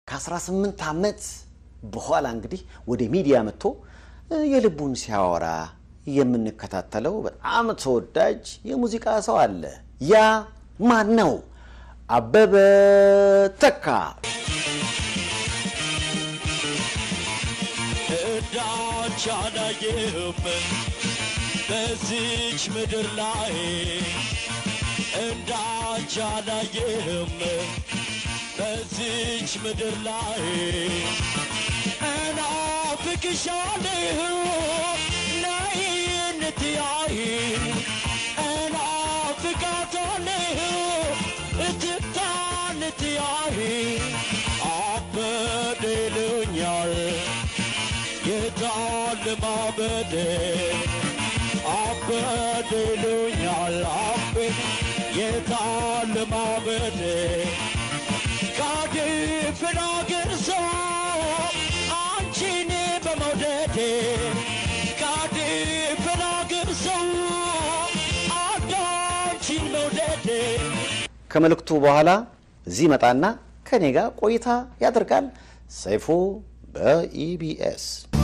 ከ18 ዓመት በኋላ እንግዲህ ወደ ሚዲያ መጥቶ የልቡን ሲያወራ የምንከታተለው በጣም ተወዳጅ የሙዚቃ ሰው አለ። ያ ማን ነው? አበበ ተካ። እዳች አላየህም በዚች ምድር ላይ እንዳንቺ አላየህም በዚች ምድር ላይ እናፍቅሻለሁ ነይ እንትያይ እናፍቃታለሁ እትታ እንትያይ አበደ ይሉኛል የታል ማበደ አበደ ይሉኛል አቤ የታል ማበደ ካድፍን አገር ሰው አንቺን በመውደዴ ካድፍን አገር ሰው አንድ አንቺን መውደዴ ከመልእክቱ በኋላ እዚህ መጣና ከኔ ጋር ቆይታ ያደርጋል። ሰይፉ በኢቢኤስ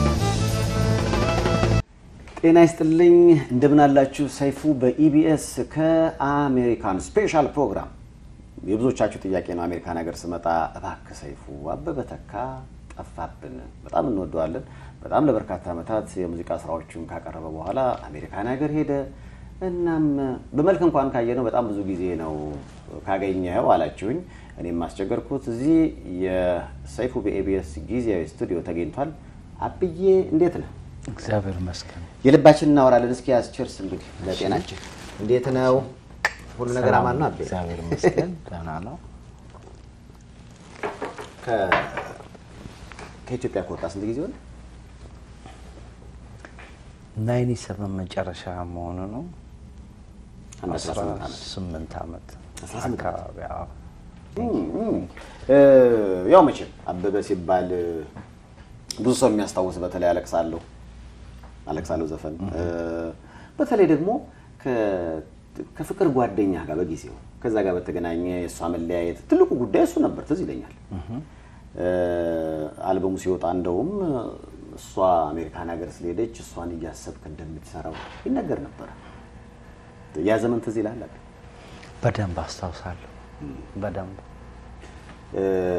ጤና ይስጥልኝ። እንደምን አላችሁ? ሰይፉ በኢቢኤስ ከአሜሪካን ስፔሻል ፕሮግራም የብዙዎቻችሁ ጥያቄ ነው። አሜሪካን ሀገር ስመጣ እባክህ ሰይፉ አበበ ተካ ጠፋብን። በጣም እንወደዋለን። በጣም ለበርካታ ዓመታት የሙዚቃ ስራዎቹን ካቀረበ በኋላ አሜሪካን ሀገር ሄደ። እናም በመልክ እንኳን ካየነው በጣም ብዙ ጊዜ ነው ካገኘኸው አላችሁኝ። እኔም ማስቸገርኩት። እዚህ የሰይፉ በኢቢኤስ ጊዜያዊ ስቱዲዮ ተገኝቷል። አብዬ እንዴት ነህ? እግዚአብሔር ይመስገን። የልባችን እናወራለን። እስኪ ያስቸርስ እንግዲህ ለጤናችን እንዴት ነው? ሁሉ ነገር ሰላም አማን ነው? አቤ እግዚአብሔር ይመስገን ደህና ነው። ከ- ከኢትዮጵያ ከወጣ ስንት ጊዜ ሆነ? ናይኒ ሰቨን መጨረሻ መሆኑ ነው። አንድ 18 ዓመት። ስምንት ዓመት 18 አካባቢ አዎ። እ፣ ያው መቼም አበበ ሲባል እ፣ ብዙ ሰው የሚያስታውስ በተለይ አለቅሳለሁ አለቅሳለሁ ዘፈን እ፣ በተለይ ደግሞ ከ- ከፍቅር ጓደኛ ጋር በጊዜው ከዛ ጋር በተገናኘ የእሷ መለያየት ትልቁ ጉዳይ እሱ ነበር። ትዝ ይለኛል እ፣ አልበሙ ሲወጣ እንደውም እሷ አሜሪካን ሀገር ስለሄደች እሷን እያሰብክ እንደምትሰራው ይነገር ነበረ። ያ ዘመን ትዝ ይላል አይደል? በደንብ አስታውሳለሁ። በደንብ እ፣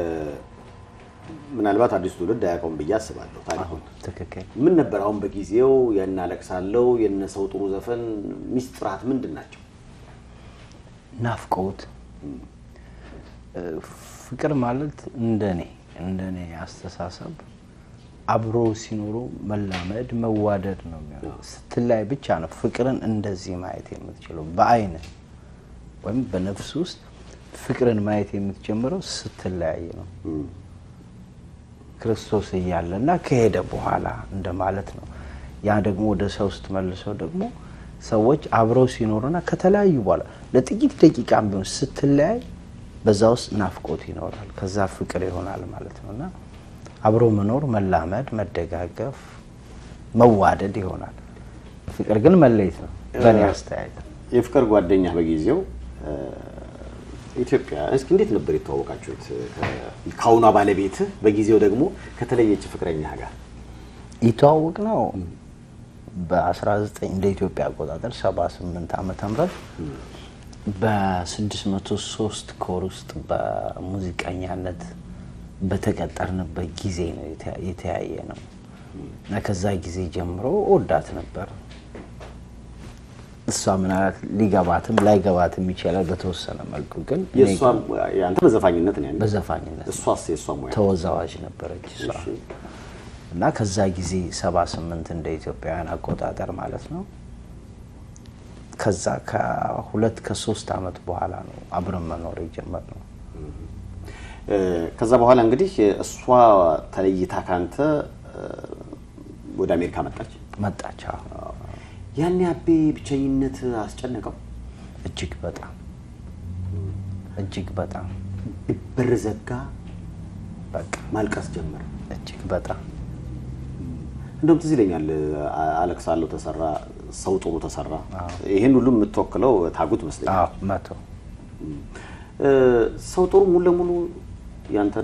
ምናልባት አዲሱ ትውልድ አያውቀውም ብዬ አስባለሁ ታሪኩን። ትክክል። ምን ነበር አሁን በጊዜው የነ አለቅሳለሁ የነ ሰው ጥሩ ዘፈን ሚስጥራት ምንድን ናቸው? ናፍቆት እ፣ ፍቅር ማለት እንደኔ እንደኔ አስተሳሰብ አብሮ ሲኖሩ መላመድ መዋደድ ነው የሚሆነው። ስትላይ ብቻ ነው ፍቅርን እንደዚህ ማየት የምትችለው በአይን ወይም በነፍስ ውስጥ ፍቅርን ማየት የምትጀምረው ስትለያይ ነው። ክርስቶስ እያለ እና ከሄደ በኋላ እንደማለት ነው። ያ ደግሞ ወደ ሰው ስትመልሰው ደግሞ ሰዎች አብረው ሲኖሩና ከተለያዩ በኋላ ለጥቂት ደቂቃም ቢሆን ስትለያይ በዛ ውስጥ ናፍቆት ይኖራል። ከዛ ፍቅር ይሆናል ማለት ነው እና አብሮ መኖር፣ መላመድ፣ መደጋገፍ፣ መዋደድ ይሆናል። ፍቅር ግን መለየት ነው በእኔ አስተያየት። የፍቅር ጓደኛ በጊዜው እ፣ ኢትዮጵያ እስኪ እንዴት ነበር የተዋወቃችሁት? ከ- ከአሁኗ ባለቤት በጊዜው ደግሞ ከተለየች ፍቅረኛ ጋር የተዋወቅ ነው በ19 እንደ ኢትዮጵያ አቆጣጠር 78 ዓመተ ምህረት በ603 ኮር ውስጥ በሙዚቀኛነት በተቀጠርንበት ጊዜ ነው የተ- የተያየ ነው እና ከዛ ጊዜ ጀምሮ ወዳት ነበር። እሷ ምናልባት ሊገባትም ላይገባትም ይችላል በተወሰነ መልኩ ግን እኔ የእሷ አንተ በዘፋኝነት ነው ያኔ? በዘፋኝነት እሷስ የእሷ ሙያ ተወዛዋዥ ነበረች እሷ እሺ። እና ከዛ ጊዜ 78 እንደ ኢትዮጵያውያን አቆጣጠር ማለት ነው። ከዛ ከሁለት ከሶስት ዓመት በኋላ ነው አብረን መኖር የጀመርነው። እ፣ ከዛ በኋላ እንግዲህ እሷ ተለይታ ካንተ እ፣ ወደ አሜሪካ መጣች። መጣች። አዎ። ያኔ አቤ ብቸኝነት አስጨነቀው። እጅግ በጣም እጅግ በጣም በር ዘጋ፣ በቃ ማልቀስ ጀመረ። እጅግ በጣም እንደውም ትዝ ይለኛል አ- አለቅሳለሁ ተሰራ፣ ሰው ጥሩ ተሰራ። ይህን ሁሉ የምትወክለው ታጉት አዎ መስለኛል። መቶ እ፣ ሰው ጥሩ ሙሉ ለሙሉ ያንተ ነው።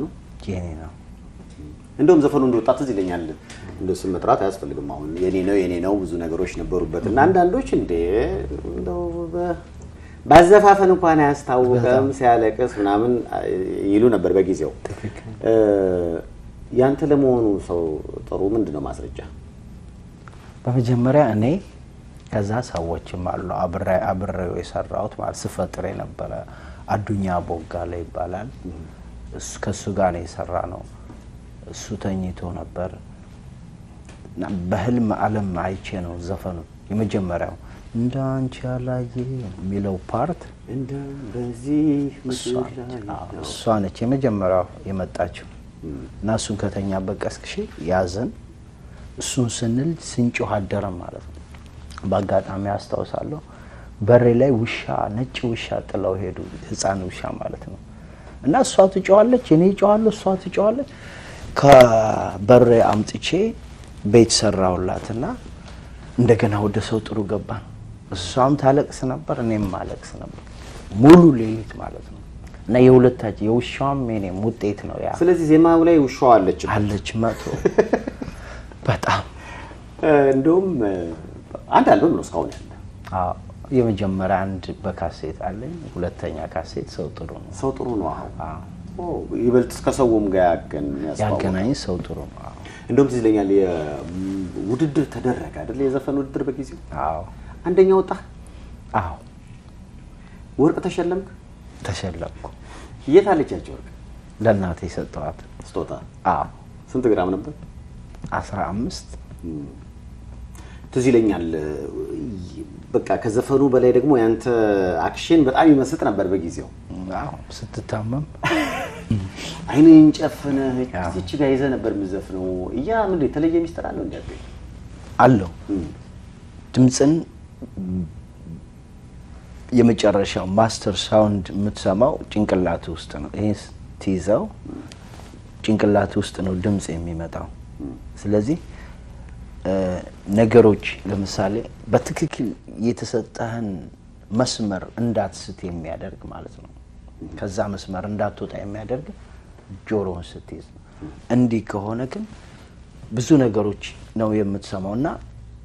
የኔ ነው። እንደውም ዘፈኑ እንደወጣ ትዝ ይለኛል። እንደ ስም መጥራት አያስፈልግም። አሁን የኔ ነው የኔ ነው ብዙ ነገሮች ነበሩበት እና አንዳንዶች እንዴ እንደው በ- ባዘፋፈን እንኳን አያስታውቅም ሲያለቅስ ምናምን ይሉ ነበር በጊዜው። እ፣ ያንተ ለመሆኑ ሰው ጥሩ ምንድን ነው ማስረጃ? በመጀመሪያ እኔ ከዛ ሰዎችም አሉ አብሬ አብሬው የሰራሁት ማለት ስፈጥር የነበረ አዱኛ ቦጋለ ይባላል። እሱ ከእሱ ጋር ነው የሰራ ነው። እሱ ተኝቶ ነበር እና በህልም ዓለም አይቼ ነው ዘፈኑ የመጀመሪያው እንደ አንቺ ያላየ የሚለው ፓርት እንደ በዚህ እሷ ምድር ነች። ላይ አዎ፣ ነው። እሷ ነች የመጀመሪያው የመጣችው እና እሱን ከተኛበት ቀስቅሼ ያዝን። እሱን ስንል ስንጮህ አደረን ማለት ነው። በአጋጣሚ አስታውሳለሁ በሬ ላይ ውሻ ነጭ ውሻ ጥለው ሄዱ፣ ህፃን ውሻ ማለት ነው። እና እሷ ትጮዋለች፣ እኔ እጮዋለሁ፣ እሷ ትጮዋለች። ከበሬ አምጥቼ ቤት ሰራሁላትና እንደገና ወደ ሰው ጥሩ ገባን። እሷም ታለቅስ ነበር፣ እኔም ማለቅስ ነበር ሙሉ ሌሊት ማለት ነው። እና የሁለታችን የውሻዋም የኔም ውጤት ነው ያ ስለዚህ ዜማው ላይ ውሻዋ አለች። አለች መቶ በጣም እንደውም አንድ አልበም ነው እስካሁን ያለ አዎ። የመጀመሪያ አንድ በካሴት አለኝ፣ ሁለተኛ ካሴት ሰው ጥሩ ነው። ሰው ጥሩ ነው። አሁን አዎ። ኦ፣ ይበልጥ እስከ ሰውም ጋር ያገን ያስታውቃል። ያገናኝ ሰው ጥሩ ነው። አዎ። እንደውም ትዝ ይለኛል ውድድር ተደረገ አይደል? የዘፈን ውድድር በጊዜው አዎ አንደኛ ወጣ፣ አዎ ወርቅ ተሸለምክ። ተሸለምኩ። የት አለች ያች ወርቅ ለእናቴ የሰጠኋት ስጦታ? አዎ ስንት ግራም ነበር? አስራ አምስት ትዝ ይለኛል። በቃ ከዘፈኑ በላይ ደግሞ ያንተ አክሽን በጣም ይመስጥ ነበር በጊዜው። አዎ ስትታመም አይንን ጨፍነህ አዎ። እዚች ጋር ይዘህ ነበር የምዘፍነው። እያ ምንድን የተለየ ሚስጥር አለው እንዲ አለው ድምፅን የመጨረሻው ማስተር ሳውንድ የምትሰማው ጭንቅላት ውስጥ ነው። ይህ ትይዘው ጭንቅላት ውስጥ ነው ድምፅ የሚመጣው። ስለዚህ እ፣ ነገሮች ለምሳሌ በትክክል የተሰጠህን መስመር እንዳትስት የሚያደርግ ማለት ነው። ከዛ መስመር እንዳትወጣ የሚያደርግ ጆሮውን ስትይዝ ነው። እንዲህ ከሆነ ግን ብዙ ነገሮች ነው የምትሰማው እና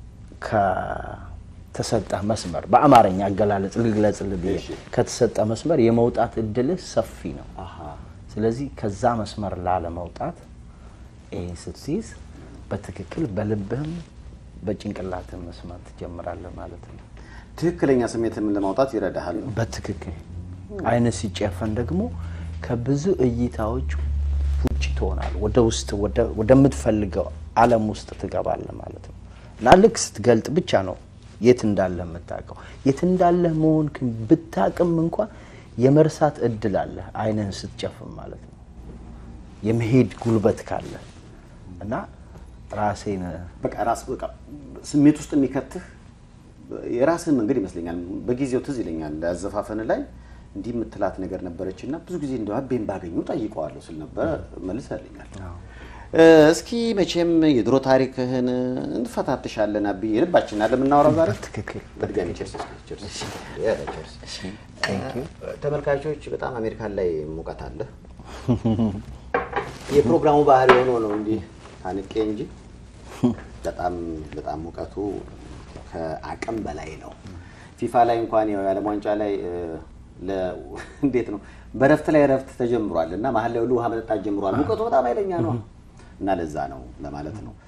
ከተሰጠህ መስመር በአማርኛ አገላለጽ ልግለጽልህ ብዬ ከተሰጠ መስመር የመውጣት እድልህ ሰፊ ነው። ስለዚህ ከዛ መስመር ላለመውጣት ይህን ስትይዝ በትክክል በልብህም በጭንቅላትህ መስማት ትጀምራለህ ማለት ነው። ትክክለኛ ስሜትን ለማውጣት ይረዳሃል። በትክክል አይን ሲጨፈን ደግሞ ከብዙ እይታዎች ውጭ ትሆናል። ወደ ውስጥ ወደ- ወደምትፈልገው ዓለም ውስጥ ትገባለህ ማለት ነው እና ልክ ስትገልጥ ብቻ ነው የት እንዳለ የምታውቀው። የት እንዳለ መሆን ብታቅም እንኳን የመርሳት እድል አለ አይንህን ስትጨፍን ማለት ነው የመሄድ ጉልበት ካለ እና ራሴን በቃ ራስ በቃ ስሜት ውስጥ የሚከትህ የራስህን መንገድ ይመስለኛል። በጊዜው ትዝ ይለኛል አዘፋፈን ላይ እንዲህ የምትላት ነገር ነበረች እና ብዙ ጊዜ እንደ አቤን ባገኙ ጠይቀዋለሁ ስል ነበረ መልሰልኛል። እስኪ መቼም የድሮ ታሪክህን እንፈታትሻለን አብዬ ልባችን አለ የምናወራው ዛሬ በትክክል በድጋሚ ቸርስ ቸርስ ያለ ቸርስ። ተመልካቾች በጣም አሜሪካን ላይ ሙቀት አለ። የፕሮግራሙ ባህሪ ሆኖ ነው እንዲህ ታንቄ እንጂ በጣም በጣም ሙቀቱ ከአቅም በላይ ነው። ፊፋ ላይ እንኳን ያው የዓለም ዋንጫ ላይ እ፣ ለ- እንዴት ነው በረፍት ላይ ረፍት ተጀምሯል እና መሀል ላይ ሁሉ ውሃ መጠጣት ጀምሯል። ሙቀቱ በጣም ኃይለኛ ነው እና ለዛ ነው ለማለት ነው።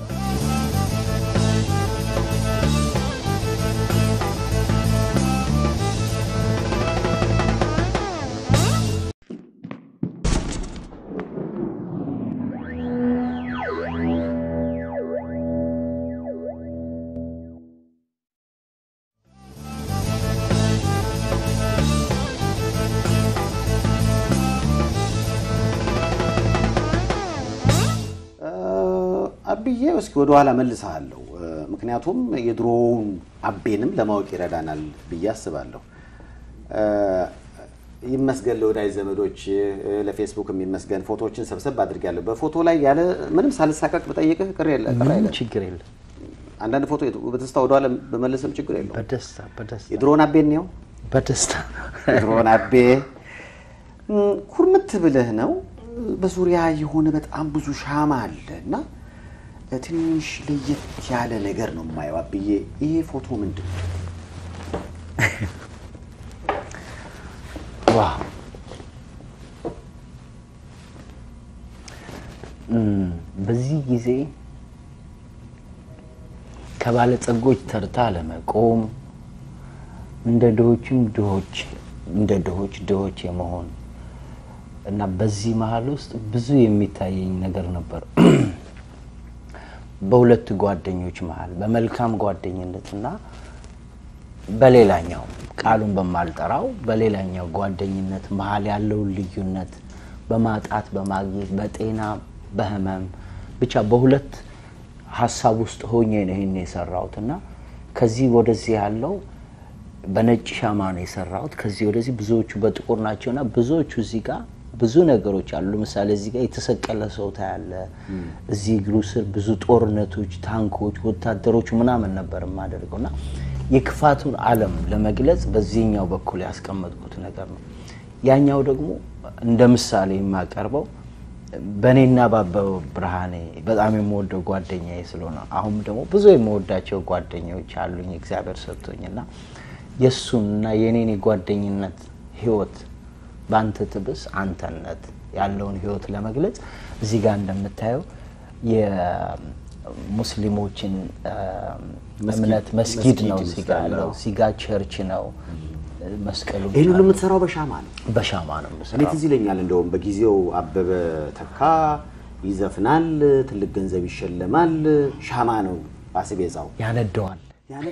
አብዬ እስኪ ወደኋላ መልሰሃለሁ። ምክንያቱም የድሮውን አቤንም ለማወቅ ይረዳናል ብዬ አስባለሁ። ይመስገን ለወዳጅ ዘመዶች፣ ለፌስቡክ የሚመስገን ፎቶዎችን ሰብሰብ አድርጌያለሁ። በፎቶ ላይ ያለ ምንም ሳልሳቀቅ ብጠይቅህ ቅር የለ ቅር ምንም አይልም። ችግር የለም። አንዳንድ ፎቶ በትስታ ወደኋላ በመለስም ችግር የለውም። በደስታ በደስታ የድሮውን አቤን ነው በደስታ የድሮውን አቤ እም፣ ኩርምት ብለህ ነው በዙሪያ የሆነ በጣም ብዙ ሻማ አለ እና ትንሽ ለየት ያለ ነገር ነው የማየው። አብዬ ይሄ ፎቶ ምንድን ነው? ዋው እም፣ በዚህ ጊዜ ከባለጸጎች ተርታ ለመቆም እንደ ድሆችም ድሆች እንደ ድሆች ድሆች የመሆን እና በዚህ መሀል ውስጥ ብዙ የሚታየኝ ነገር ነበር። በሁለት ጓደኞች መሀል በመልካም ጓደኝነትና በሌላኛው ቃሉን በማልጠራው በሌላኛው ጓደኝነት መሀል ያለውን ልዩነት በማጣት በማግኘት በጤና በህመም ብቻ በሁለት ሀሳብ ውስጥ ሆኜ ነው ይህን የሰራሁት እና ከዚህ ወደዚህ ያለው በነጭ ሻማ ነው የሰራሁት። ከዚህ ወደዚህ ብዙዎቹ በጥቁር ናቸው እና ብዙዎቹ እዚህ ጋር ብዙ ነገሮች አሉ። ለምሳሌ እዚህ ጋር የተሰቀለ ሰው ታያለ። እዚህ እግሩ ስር ብዙ ጦርነቶች፣ ታንኮች፣ ወታደሮች ምናምን ነበር የማደርገው እና የክፋቱን ዓለም ለመግለጽ በዚህኛው በኩል ያስቀመጥኩት ነገር ነው። ያኛው ደግሞ እንደ ምሳሌ የማቀርበው በእኔና በአበበ ብርሃኔ በጣም የምወደው ጓደኛዬ ስለሆነ አሁን ደግሞ ብዙ የምወዳቸው ጓደኞች አሉኝ እግዚአብሔር ሰጥቶኝ እና የእሱን እና የእኔን የጓደኝነት ህይወት በአንተ ትብስ አንተነት ያለውን ህይወት ለመግለጽ እዚህ ጋር እንደምታየው የሙስሊሞችን እምነት መስጊድ ነው እዚህ ጋር ያለው። እዚህ ጋር ቸርች ነው። መስቀሉ ይህን ሁሉ የምትሰራው በሻማ ነው። በሻማ ነው እኔ የምሰራው። ትዝ ይለኛል እንደውም በጊዜው አበበ ተካ ይዘፍናል፣ ትልቅ ገንዘብ ይሸለማል። ሻማ ነው አስቤዛው። ያነደዋል። ያኔ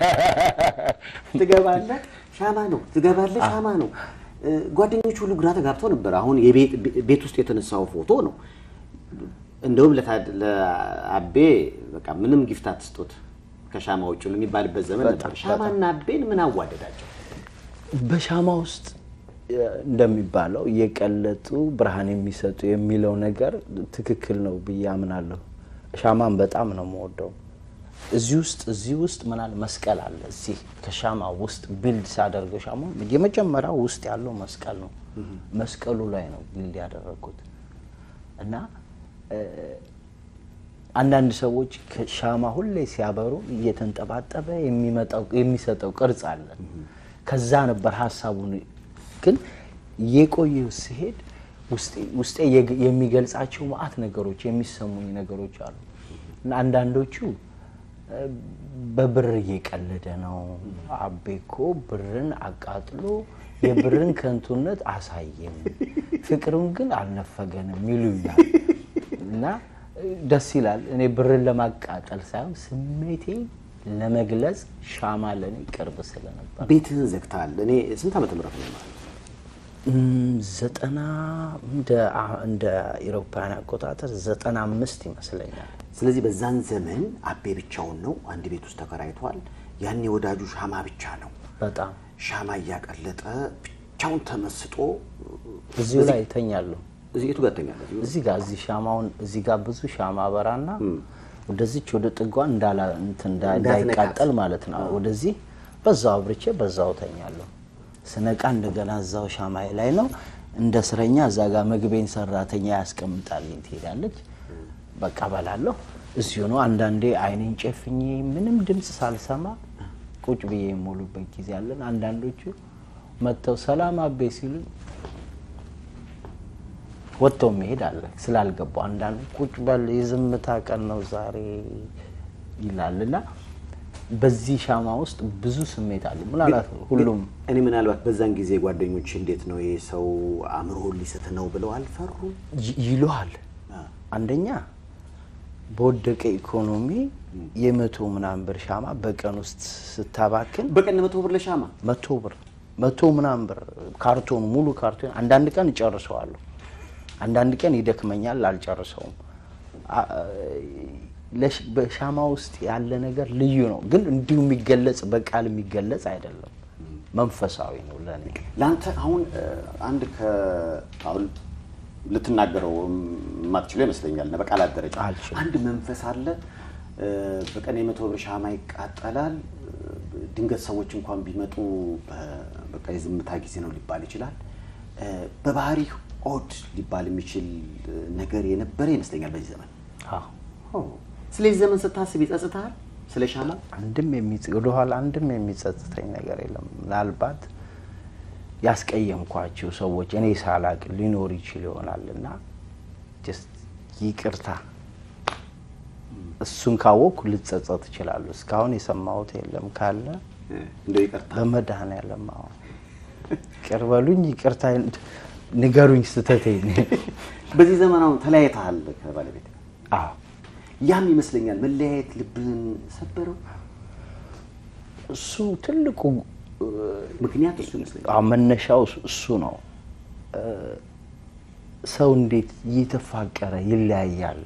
ትገባለህ፣ ሻማ ነው ትገባለህ፣ ሻማ ነው። እ፣ ጓደኞቹ ሁሉ ግራ ተጋብተው ነበር። አሁን የቤት ቤት ውስጥ የተነሳው ፎቶ ነው። እንደውም ለታ- ለአቤ በቃ ምንም ጊፍት አትስጡት ከሻማ ውጭ ሁሉ የሚባልበት ዘመን ነበር። በጣም፣ ሻማና አቤን ምን አዋደዳቸው? በሻማ ውስጥ እ፣ እንደሚባለው እየቀለጡ ብርሃን የሚሰጡ የሚለው ነገር ትክክል ነው ብዬ አምናለሁ። ሻማን በጣም ነው የምወደው። እዚህ ውስጥ እዚህ ውስጥ ምናል መስቀል አለ። እዚህ ከሻማ ውስጥ ቢልድ ሳደርገው ሻማ የመጀመሪያው ውስጥ ያለው መስቀል ነው። መስቀሉ ላይ ነው ቢልድ ያደረግኩት እና እ፣ አንዳንድ ሰዎች ከሻማ ሁሌ ሲያበሩ እየተንጠባጠበ የሚመጣው የሚሰጠው ቅርጽ አለ። ከዛ ነበር ሀሳቡን ግን የቆየው ሲሄድ ውስጤ- ውስጤ የግ- የሚገልጻቸው ማአት ነገሮች የሚሰሙኝ ነገሮች አሉ እና አንዳንዶቹ እ፣ በብር እየቀለደ ነው። አቤ እኮ ብርን አቃጥሎ የብርን ከንቱነት አሳየም፣ ፍቅሩን ግን አልነፈገንም ይሉኛል እና እ፣ ደስ ይላል። እኔ ብርን ለማቃጠል ሳይሆን ስሜቴ ለመግለጽ ሻማ ለእኔ ቅርብ ስለነበር ቤትህን ዘግተሃል። እኔ ስንት ዓመተ ምህረት ነው ማለት ነው? እም፣ ዘጠና እንደ አ- እንደ ኢሮፓውያን አቆጣጠር ዘጠና አምስት ይመስለኛል። ስለዚህ በዛን ዘመን አቤ ብቻውን ነው፣ አንድ ቤት ውስጥ ተከራይቷል። ያኔ ወዳጁ ሻማ ብቻ ነው። በጣም ሻማ እያቀለጠ ብቻውን ተመስጦ እዚሁ ላይ ይተኛለሁ። እዚህ የቱ ጋር ትተኛለህ? እዚህ ጋር እዚህ ሻማውን እዚህ ጋር ብዙ ሻማ አበራና ወደዚች ወደ ጥጓን እንዳላ እንትን እንዳ- እንዳትነካት። እንዳይቃጠል ማለት ነው። ወደዚህ በዛው አብርቼ በዛው ተኛለሁ። ስነቃ እንደገና እዛው ሻማዬ ላይ ነው። እንደ እስረኛ እዛ ጋር መግቤን ሰራተኛ ያስቀምጣልኝ ትሄዳለች። በቃ በላለሁ። እዚሁ ነው። አንዳንዴ አይኔን ጨፍኜ ምንም ድምፅ ሳልሰማ ቁጭ ብዬ የሞሉበት ጊዜ አለን። አንዳንዶቹ መጥተው ሰላም አቤ ሲሉኝ ወጥተው መሄድ አለ ስላልገባው። አንዳንዱ ቁጭ በል የዝምታ ቀን ነው ዛሬ ይላል እና በዚህ ሻማ ውስጥ ብዙ ስሜት አለ። ምናልባት ሁሉም እኔ ምናልባት በዛን ጊዜ ጓደኞች እንዴት ነው ይሄ ሰው አእምሮን ሊስት ነው ብለው አልፈሩም? ይ- ይሉሃል። አንደኛ በወደቀ ኢኮኖሚ የመቶ ምናምን ብር ሻማ በቀን ውስጥ ስታባክን በቀን መቶ ብር ለሻማ መቶ ብር መቶ ምናምን ብር ካርቶን ሙሉ ካርቶን አንዳንድ ቀን እጨርሰዋለሁ፣ አንዳንድ ቀን ይደክመኛል አልጨርሰውም። አ- ለሽ- በሻማ ውስጥ ያለ ነገር ልዩ ነው፣ ግን እንዲሁ የሚገለጽ በቃል የሚገለጽ አይደለም። መንፈሳዊ ነው ለእኔ። ለአንተ አሁን እ፣ አንድ ከ አሁን ልትናገረው የማትችለው ይመስለኛል እና በቃላት ደረጃ አልችልም። አንድ መንፈስ አለ እ፣ በቀን የመቶ ብር ሻማ ይቃጠላል። እ፣ ድንገት ሰዎች እንኳን ቢመጡ እ፣ በቃ የዝምታ ጊዜ ነው ሊባል ይችላል። እ፣ በባህሪህ ኦድ ሊባል የሚችል ነገር የነበረ ይመስለኛል በዚህ ዘመን። አዎ ስለዚህ ዘመን ስታስብ ይጸጽታል? ስለ ሻማ አንድም የሚጽ- ወደኋላ አንድም የሚጸጽተኝ ነገር የለም። ምናልባት ያስቀየምኳቸው ሰዎች እኔ ሳላቅ ሊኖር ይችል ይሆናል እና ጀስት ይቅርታ እሱን ካወቅኩ ልጸጸት እችላለሁ። እስካሁን የሰማሁት የለም ካለ እንደው ይቅርታ በመድኃኔዓለም አዎ ይቅር በሉኝ፣ ይቅርታ ንገሩኝ ስተቴን። በዚህ ዘመን አሁን ተለያይተሃል ከባለቤት አዎ ያም ይመስለኛል መለያየት ልብህን ሰበረው። እሱ ትልቁ ምክንያት እሱ ይመስለኛል። አዎ መነሻው እሱ- እሱ ነው። እ፣ ሰው እንዴት እየተፋቀረ ይለያያል?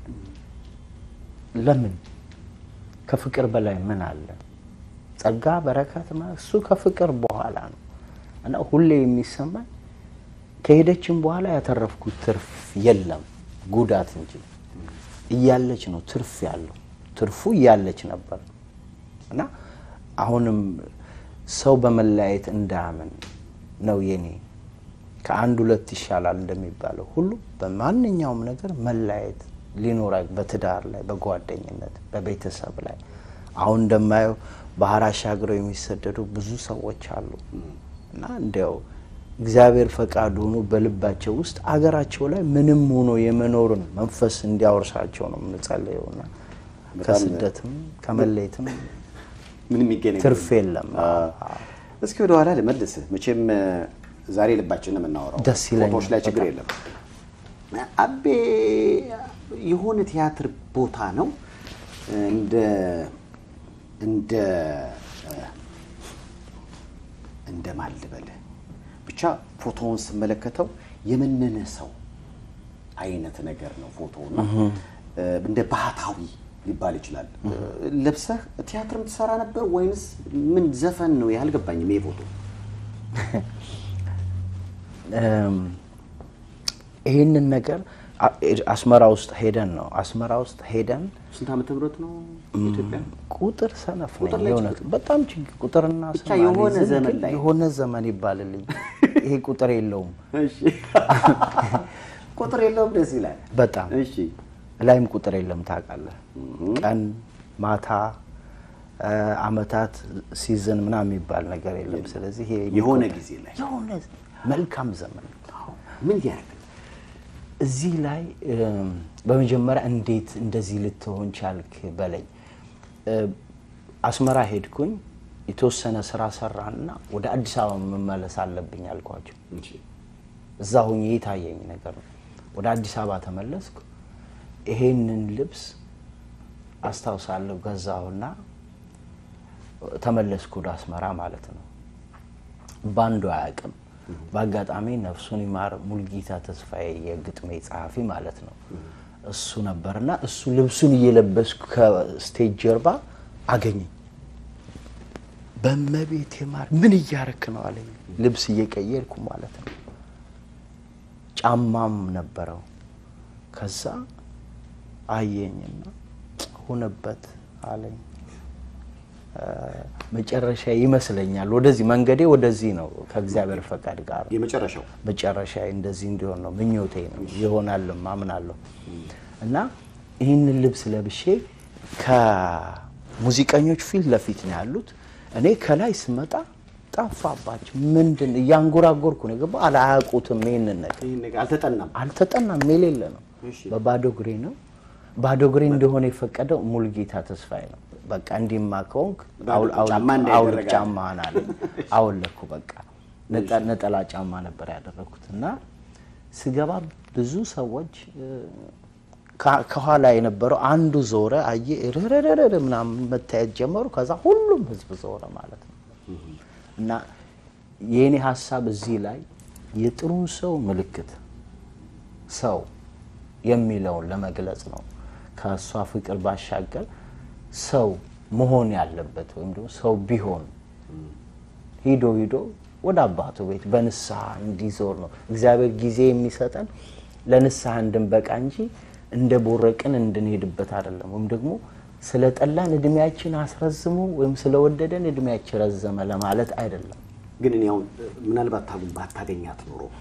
ለምን? ከፍቅር በላይ ምን አለ? ጸጋ በረከት ማለት እሱ ከፍቅር በኋላ ነው እና ሁሌ የሚሰማኝ ከሄደችም በኋላ ያተረፍኩት ትርፍ የለም ጉዳት እንጂ እያለች ነው ትርፍ ያለው ትርፉ እያለች ነበር እና አሁንም ሰው በመለያየት እንዳያምን ነው የኔ ከአንድ ሁለት ይሻላል እንደሚባለው ሁሉ በማንኛውም ነገር መለያየት ሊኖራ በትዳር ላይ በጓደኝነት በቤተሰብ ላይ አሁን እንደማየው ባህር አሻግረው የሚሰደዱ ብዙ ሰዎች አሉ እና እንዲያው እግዚአብሔር ፈቃድ ሆኖ በልባቸው ውስጥ አገራቸው ላይ ምንም ሆኖ የመኖርን መንፈስ እንዲያወርሳቸው ነው የምንጸልየው እና በጣም ከስደትም ከመለየትም ምንም የሚገናኝ ትርፍ የለም። አዎ። እስኪ ወደ ኋላ ልመልስህ። መቼም እ፣ ዛሬ ልባችን ነው የምናወራው። ደስ ይለኛል ፎቶዎች ላይ ችግር በጣም። የለም። አቤ የሆነ ቲያትር ቦታ ነው እንደ እንደ እ፣ እንደ ማን ልበልህ ብቻ ፎቶውን ስመለከተው የመነነ ሰው አይነት ነገር ነው ፎቶውና እ፣ እንደ ባህታዊ ሊባል ይችላል። ለብሰህ ቲያትርም ትሰራ ነበር ወይንስ ምን ዘፈን ነው? ያልገባኝም ይሄ ፎቶ እም፣ ይህንን ነገር አ- አስመራ ውስጥ ሄደን ነው አስመራ ውስጥ ሄደን ስንት ዓመተ ምህረት ነው ኢትዮጵያ? ቁጥር ሰነፍ ነኝ ቁጥር ላይ የእውነት በጣም ችግር ቁጥርና ብቻ ስም የሆነ አልይዝም፣ ዘመን ግን ላይ የሆነ ዘመን ይባልልኝ ይሄ ቁጥር የለውም እሺ ቁጥር የለውም። ደስ ይላል። በጣም እሺ ላይም ቁጥር የለም ታውቃለህ ቀን ማታ እ፣ አመታት ሲዝን ምናምን የሚባል ነገር የለም ስለዚህ ይሄ የሆነ የሚቆጠር- ጊዜ ላይ የሆነ መልካም ዘመን ምን ያደርግ እዚህ ላይ እም፣ በመጀመሪያ እንዴት እንደዚህ ልትሆን ቻልክ በለኝ። እ፣ አስመራ ሄድኩኝ የተወሰነ ስራ ሰራና ወደ አዲስ አበባ መመለስ አለብኝ አልኳቸው። እዛ ሆኜ የታየኝ ነገር ነው። ወደ አዲስ አበባ ተመለስኩ። ይሄንን ልብስ አስታውሳለሁ ገዛሁና ተመለስኩ ወደ አስመራ ማለት ነው። ባንዱ አያውቅም። በአጋጣሚ ነፍሱን ይማር ሙልጌታ ተስፋዬ የግጥሜ ጸሐፊ ማለት ነው እሱ ነበርና እሱ ልብሱን እየለበስኩ ከስቴጅ ጀርባ አገኘኝ። በመቤት ማር ምን እያረክ ነው አለኝ። ልብስ እየቀየርኩ ማለት ነው። ጫማም ነበረው። ከዛ አየኝና ሆነበት አለኝ። እ፣ መጨረሻ ይመስለኛል ወደዚህ መንገዴ ወደዚህ ነው ከእግዚአብሔር ፈቃድ ጋር የመጨረሻው መጨረሻ እንደዚህ እንዲሆን ነው ምኞቴ ነው ይሆናልም አምናለሁ። እና ይህንን ልብስ ለብሼ ከሙዚቀኞች ፊት ለፊት ነው ያሉት። እኔ ከላይ ስመጣ ጠፋባቸው። ምንድን እያንጎራጎርኩ ነው የገባው። አላያውቁትም ይህንን ነገር ይህን ነገር አልተጠናም። አልተጠናም። የሌለ ነው። እሺ። በባዶ እግሬ ነው። ባዶ እግሬ እንደሆነ የፈቀደው ሙልጌታ ተስፋዬ ነው። በቃ እንዲማ ከሆንክ ባዶ አውል- አውል- ጫማ እንዳይደረግ አውልቅ አለ። ጫማህን አለኝ። አወለኩ። በቃ ነጠ- ነጠላ ጫማ ነበር ያደረግኩት እና ስገባ ብዙ ሰዎች እ፣ ከ- ከኋላ የነበረው አንዱ ዞረ፣ አየ ርርርር ምናምን መታየት ጀመሩ። ከዛ ሁሉም ህዝብ ዞረ ማለት ነው። እና የእኔ ሀሳብ እዚህ ላይ የጥሩን ሰው ምልክት ሰው የሚለውን ለመግለጽ ነው። ከእሷ ፍቅር ባሻገር ሰው መሆን ያለበት ወይም ደግሞ ሰው ቢሆን ሂዶ ሂዶ ወደ አባቱ ቤት በንስሐ እንዲዞር ነው እግዚአብሔር ጊዜ የሚሰጠን ለንስሐ እንድንበቃ እንጂ እንደ ቦረቅን እንድንሄድበት አይደለም። ወይም ደግሞ ስለ ጠላን እድሜያችን አስረዝሙ ወይም ስለወደደን እድሜያችን ረዘመ ለማለት አይደለም። ግን እኔ አሁን ምናልባት ታጉን ባታገኛት ኖሮ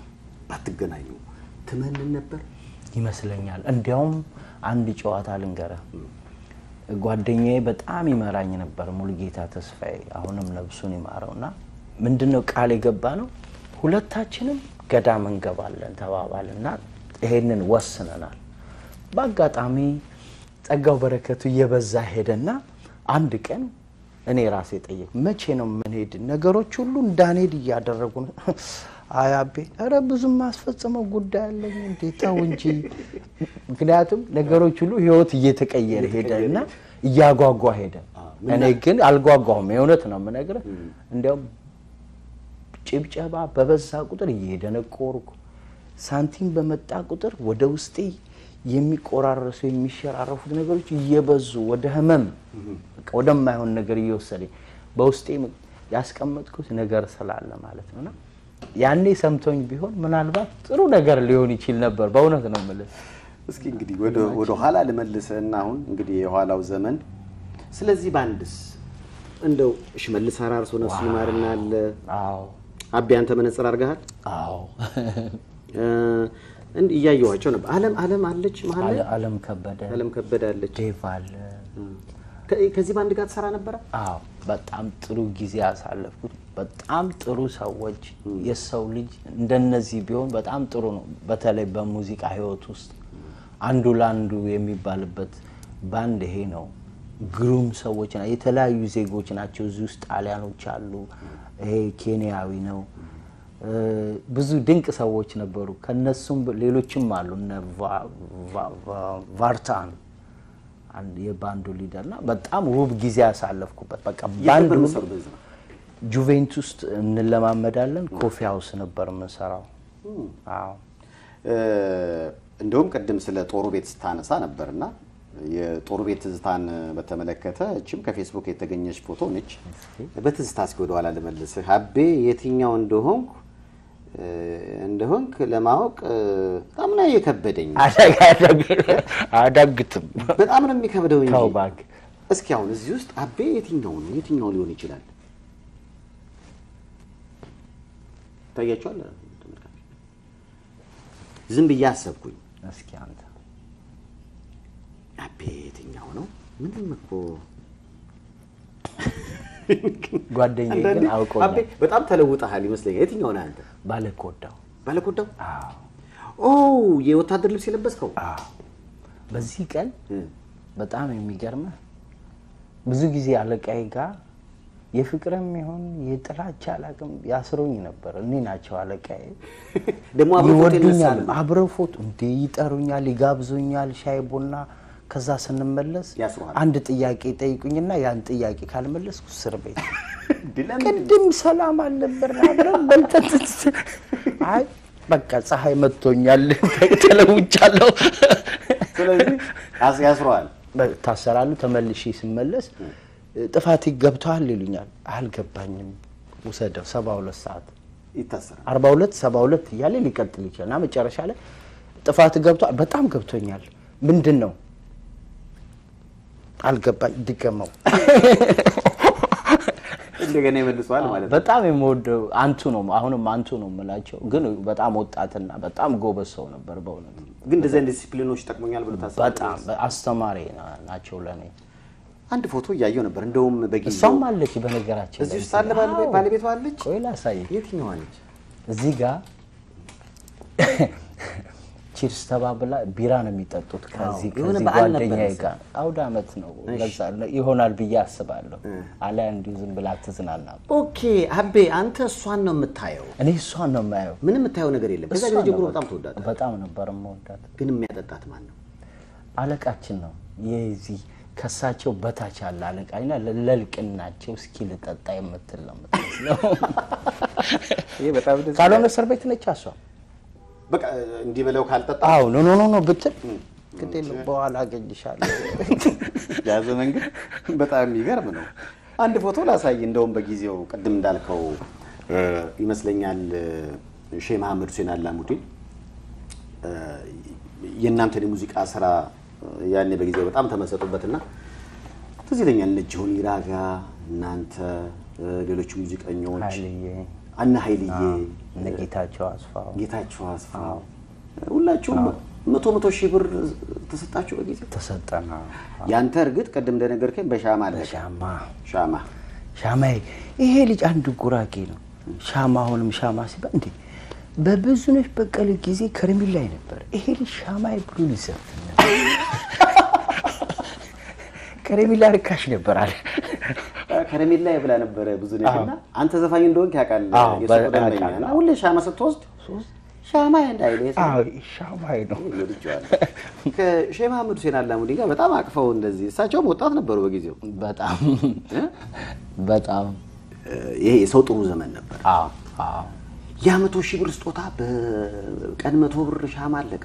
ባትገናኙ ትመንን ነበር? ይመስለኛል። እንዲያውም አንድ ጨዋታ ልንገረህ። ጓደኛዬ በጣም ይመራኝ ነበር፣ ሙሉጌታ ተስፋዬ አሁንም ነብሱን ይማረው እና ምንድነው ቃል የገባ ነው ሁለታችንም ገዳም እንገባለን ተባባልና ይሄንን ወስነናል። በአጋጣሚ ጸጋው በረከቱ እየበዛ ሄደና አንድ ቀን እኔ ራሴ ጠየቅ መቼ ነው የምንሄድ? ነገሮች ሁሉ እንዳንሄድ እያደረጉ ነው። አይ አቤ፣ ኧረ ብዙም ማስፈጸመው ጉዳይ አለኝ እንዴ ተው እንጂ። ምክንያቱም ነገሮች ሁሉ ህይወት እየተቀየረ ሄደ እና እያጓጓ ሄደ። እኔ ግን አልጓጓሁም። የእውነት ነው የምነግርህ። እንዲያውም ጭብጨባ በበዛ ቁጥር እየደነቆርኩ ሳንቲም በመጣ ቁጥር ወደ ውስጤ የሚቆራረሱ የሚሸራረፉት ነገሮች እየበዙ ወደ ህመም በቃ ወደማይሆን ነገር እየወሰደኝ በውስጤ ያስቀመጥኩት ነገር ስላለ ማለት ነውና ያኔ ሰምቶኝ ቢሆን ምናልባት ጥሩ ነገር ሊሆን ይችል ነበር። በእውነት ነው የምልህ። እስኪ እንግዲህ ወደ ኋላ ልመልስህና አሁን እንግዲህ የኋላው ዘመን ስለዚህ ባንድስ እንደው ሽመልስ አራርሶ ነፍሱ ይማርና አለ አዎ አቤ አንተ መነጽር አድርገሃል አዎ እንዲህ እያየኋቸው ነበር። አለም አለም አለች መሀል ላይ አለ- አለም ከበደ አለም ከበደ አለች። ዴቭ አለ። ከ- ከዚህ ባንድ ጋር ትሰራ ነበረ? አዎ በጣም ጥሩ ጊዜ ያሳለፍኩት በጣም ጥሩ ሰዎች። የሰው ልጅ እንደነዚህ ቢሆን በጣም ጥሩ ነው። በተለይ በሙዚቃ ህይወት ውስጥ አንዱ ለአንዱ የሚባልበት ባንድ ይሄ ነው። ግሩም ሰዎች ና የተለያዩ ዜጎች ናቸው። እዚህ ውስጥ ጣሊያኖች አሉ። ይሄ ኬንያዊ ነው። እ፣ ብዙ ድንቅ ሰዎች ነበሩ። ከነሱም ሌሎችም አሉ እነ ቫ- ቫ- ቫ- ቫርታን አንድ የባንዱ ሊደር እና በጣም ውብ ጊዜ ያሳለፍኩበት በቃ የት ባንድ ነበር ሁሉ የምትሰሩ በዚህ ነው? ጁቬንቱስ ውስጥ እንለማመዳለን። ኮፊ ሀውስ ነበር የምንሰራው። አዎ እ፣ እንደውም ቅድም ስለ ጦሩ ቤት ስታነሳ ነበርና የጦሩ ቤት ትዝታን በተመለከተ እችም ከፌስቡክ የተገኘች ፎቶ ነች። በትዝታ እስኪ ወደኋላ ልመልስህ። አቤ የትኛው እንደሆንኩ እ፣ እንደሆንክ ለማወቅ እ፣ በጣም ነው የከበደኝ። አዳግትም በጣም ነው የሚከብደው እንጂ ተው እባክህ። እስኪ አሁን እዚህ ውስጥ አቤ የትኛው ነው የትኛው ሊሆን ይችላል? ታያቸዋል ተመልካቾች። ዝም ብዬ አሰብኩኝ። እስኪ አንተ አቤ የትኛው ነው? ምንም እኮ ጓደኛዬ አንዳንዴ ግን አውቆኛል። አቤ በጣም ተለውጠሃል ይመስለኛል። የትኛው ነህ አንተ? ባለኮዳው ባለኮዳው? አዎ ኦ የወታደር ልብስ የለበስከው? አዎ። በዚህ ቀን እ፣ በጣም የሚገርምህ ብዙ ጊዜ አለቃዬ ጋር የፍቅርም ይሁን የጥላቻ አላውቅም ያስሩኝ ነበር። እኔ ናቸው አለቃዬ። ደግሞ አብረው ፎቶ ይወዱኛል። ይነሳሉ። አብረው ፎቶ እንዴ ይጠሩኛል፣ ይጋብዙኛል፣ ሻይ ቡና። ከዛ ስንመለስ ያስሩሃል። አንድ ጥያቄ ጠይቁኝና ያን ጥያቄ ካልመለስኩ እስር ቤት። እንዴ፣ ለምን? ቅድም ሰላም አልነበር አብረን በልተን ስትስ- አይ በቃ ፀሐይ መጥቶኛል ተለውጫለሁ። ስለዚህ ያስ- ያስረዋል። ታሰራሉ። ተመልሼ ስመለስ ጥፋት ገብተዋል ይሉኛል። አልገባኝም፣ ውሰደው ሰባ ሁለት ሰዓት ይታሰራል። አርባ ሁለት ሰባ ሁለት እያለ ሊቀጥል ይችላል እና መጨረሻ ላይ ጥፋት ገብቷል፣ በጣም ገብቶኛል። ምንድን ነው አልገባኝ፣ ድገመው። እንደገና ይመልሰዋል ማለት ነው። በጣም የምወደው አንቱ ነው፣ አሁንም አንቱ ነው የምላቸው። ግን በጣም ወጣትና በጣም ጎበዝ ሰው ነበር በእውነት ግን እንደዚህ አይነት ዲሲፕሊኖች ይጠቅሙኛል ብሎ ታስባለህ? በጣም አስተማሪ ና- ናቸው ለእኔ። አንድ ፎቶ እያየው ነበር። እንደውም በጊዜው እሷም አለች በነገራችን እዚህ ላይ ውስጥ አለ ባለቤ- አዎ። ባለቤቷ አለች። ቆይ ላሳይህ። የትኛዋ ነች? እዚህ ጋር ቺርስ ተባብላ ቢራ ነው የሚጠጡት። ከዚህ የሆነ ከዚህ በዓል ነበር ጓደኛዬ መሰለኝ። ጋር አውደ ዓመት ነው ለዛ ይሆናል ብዬ አስባለሁ። አሊያ እንዲሁ ዝም ብላ ትዝናና። ኦኬ አቤ፣ አንተ እሷን ነው የምታየው፣ እኔ እሷን ነው የማየው። ምንም የምታየው ነገር የለም። ከዛ ጊዜ እሷን ጀምሮ ነው በጣም በቃ። ተወዳት። በጣም ነበር የምወዳት። ግን የሚያጠጣት ማን ነው? አለቃችን ነው የዚህ ከሳቸው በታች ያለ አለቃኝና ለልቅናቸው እስኪ ልጠጣ የምትል ነው የምትመስለው። ይሄ በጣም ደስ ካልሆነ እስር ቤት ነች እሷ። በቃ እንዲህ ብለው ካልጠጣ አዎ ኖ ኖ ኖ ኖ ብትል ግድ የለም በኋላ አገኝሻለሁ። ያ ዘመን ግን በጣም የሚገርም ነው። አንድ ፎቶ ላሳይ። እንደውም በጊዜው ቅድም እንዳልከው እ፣ ይመስለኛል እ፣ ሼህ መሐመድ ሁሴን አላሙዲን እ፣ የእናንተን የሙዚቃ ስራ እ፣ ያኔ በጊዜው በጣም ተመሰጡበትና ትዝ ይለኛል እነ ጆኒ ራጋ እናንተ እ፣ ሌሎች ሙዚቀኞች ኃይልዬ አና ኃይልዬ፣ እነ ጌታቸው አስፋው ጌታቸው አስፋው ሁላችሁም መቶ መቶ ሺህ ብር ተሰጣችሁ በጊዜው። ተሰጠና ያንተ እርግጥ ቅድም እንደነገርከኝ በሻማ አለ። ሻማ ሻማ ሻማዬ ይሄ ልጅ አንድ ጉራጌ ነው። ሻማ አሁንም ሻማ ሲባል እንዴ በብዙነሽ በቀለ ጊዜ ከረሜላ ላይ ነበር። ይሄ ልጅ ሻማዬ ብሎ ሊዘፍን ነበር። ከረሜላ ርካሽ ነበር አለ። ከረሜላ ብላ ነበረ ብዙ ነሽና አንተ ዘፋኝ እንደሆንክ ያውቃል አዎ፣ የሱ በ- ደንበኛ ያውቃል። እና ሁሌ ሻማ ስትወስድ ሻማ እንዳይል አዎ ሻማዬ ነው። ከሼህ መሐመድ ሁሴን አላሙዲ ጋር በጣም አቅፈው እንደዚህ እሳቸውም ወጣት ነበሩ በጊዜው በጣም እ? በጣም ይሄ የሰው ጥሩ ዘመን ነበር። አዎ አዎ የመቶ ሺህ ብር ስጦታ በቀን መቶ ብር ሻማ አለቀ።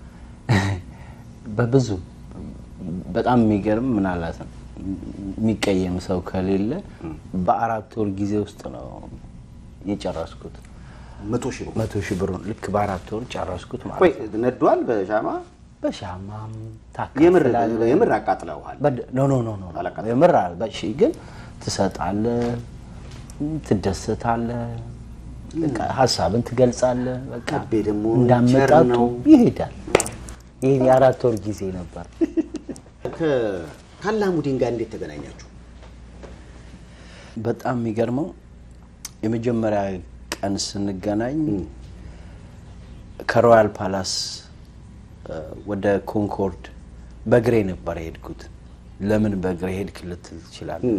በብዙ በጣም የሚገርም ምናልባት የሚቀየም ሰው ከሌለ በአራት ወር ጊዜ ውስጥ ነው የጨረስኩት። መቶ ሺህ ብር መቶ ሺህ ብሩን ልክ በአራት ወር ጨረስኩት ማለት ቆይ ነው። ነዷል በሻማ በሻማም የምር ታካፍላለህ። የምር አቃጥለውሃል። በድ- ኖ ኖ ኖ ኖ አላቃጠለም። የምር አለ። በሺ ግን ትሰጣለህ፣ ትደሰታለህ፣ በቃ ሀሳብን ትገልጻለህ። በቃ ከቤ ደግሞ ቸር እንዳመጣጡ ነው። ይሄዳል። ይህ የአራት ወር ጊዜ ነበር። ከ- ከአላሙዲን ጋር እንዴት ተገናኛችሁ? በጣም የሚገርመው የመጀመሪያ ቀን ስንገናኝ ከሮያል ፓላስ እ፣ ወደ ኮንኮርድ በእግሬ ነበር የሄድኩት። ለምን በእግሬ ሄድክ ልትል ትችላለህ።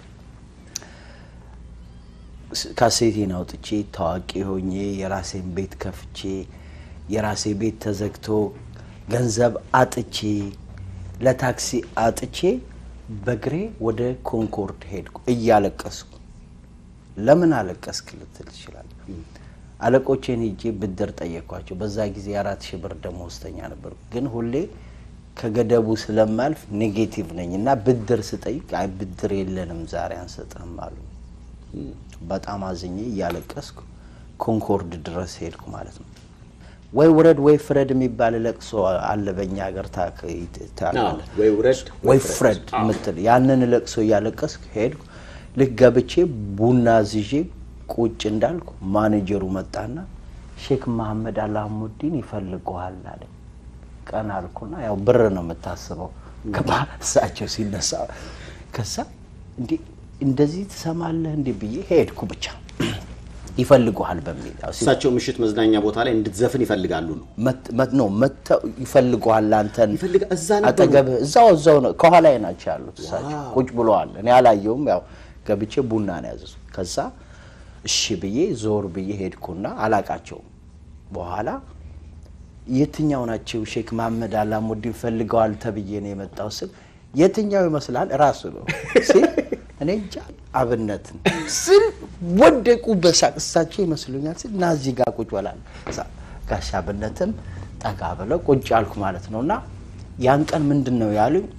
ስ- ካሴቴን አውጥቼ ታዋቂ ሆኜ የራሴን ቤት ከፍቼ የራሴ ቤት ተዘግቶ ገንዘብ አጥቼ ለታክሲ አጥቼ በእግሬ ወደ ኮንኮርድ ሄድኩ እያለቀስኩ። ለምን አለቀስክ ልትል ትችላለህ። አለቆቼን ሄጄ ብድር ጠየኳቸው። በዛ ጊዜ አራት ሺህ ብር ደመወዝተኛ ነበር። ግን ሁሌ ከገደቡ ስለማልፍ ኔጌቲቭ ነኝ እና ብድር ስጠይቅ አይ ብድር የለንም ዛሬ አንሰጥህም አሉ። በጣም አዝኜ እያለቀስኩ ኮንኮርድ ድረስ ሄድኩ ማለት ነው። ወይ ውረድ ወይ ፍረድ የሚባል ለቅሶ አለ በእኛ ሀገር ታክ- ታውቃለህ? ወይ ውረድ ወይ ፍረድ የምትል ያንን ለቅሶ እያለቀስክ ሄድኩ። ልክ ገብቼ ቡና ዝዤ ቁጭ እንዳልኩ ማኔጀሩ መጣና ሼክ መሐመድ አላሙዲን ይፈልገዋል አለኝ። ቀን አልኩና ያው ብር ነው የምታስበው ከእሳቸው ሲነሳ ከዛ እንዴ እንደዚህ ትሰማለህ እንዴ ብዬ ሄድኩ ብቻ ይፈልገዋል በሚል ያው ሲ- እሳቸው ምሽት መዝናኛ ቦታ ላይ እንድትዘፍን ይፈልጋሉ ነው። መት- መት- ነው መተው ይፈልገዋል አንተን ይፈልጋ- እዛ ነበሩ? አጠገብህ እዛው እዛው ነው ከኋላ ናቸው ያሉት እሳቸው ቁጭ ብለዋል እኔ አላየውም ያው ገብቼ ቡና ነው ያዘዙ ከዛ እሺ ብዬ ዞር ብዬ ሄድኩና አላቃቸውም በኋላ የትኛው ናቸው ሼክ መሐመድ አላሙዲን ፈልገዋል ተብዬ ነው የመጣው ስል የትኛው ይመስላል ራሱ ነው ሲል እኔ እንጃ አብነትን ስል ወደቁ በሳቅ እሳቸው ይመስሉኛል ስል እና እዚህ ጋር ቁጭ በላል ጋሽ አብነትም ጠጋ ብለው ቁጭ አልኩ ማለት ነው እና ያን ቀን ምንድን ነው ያሉኝ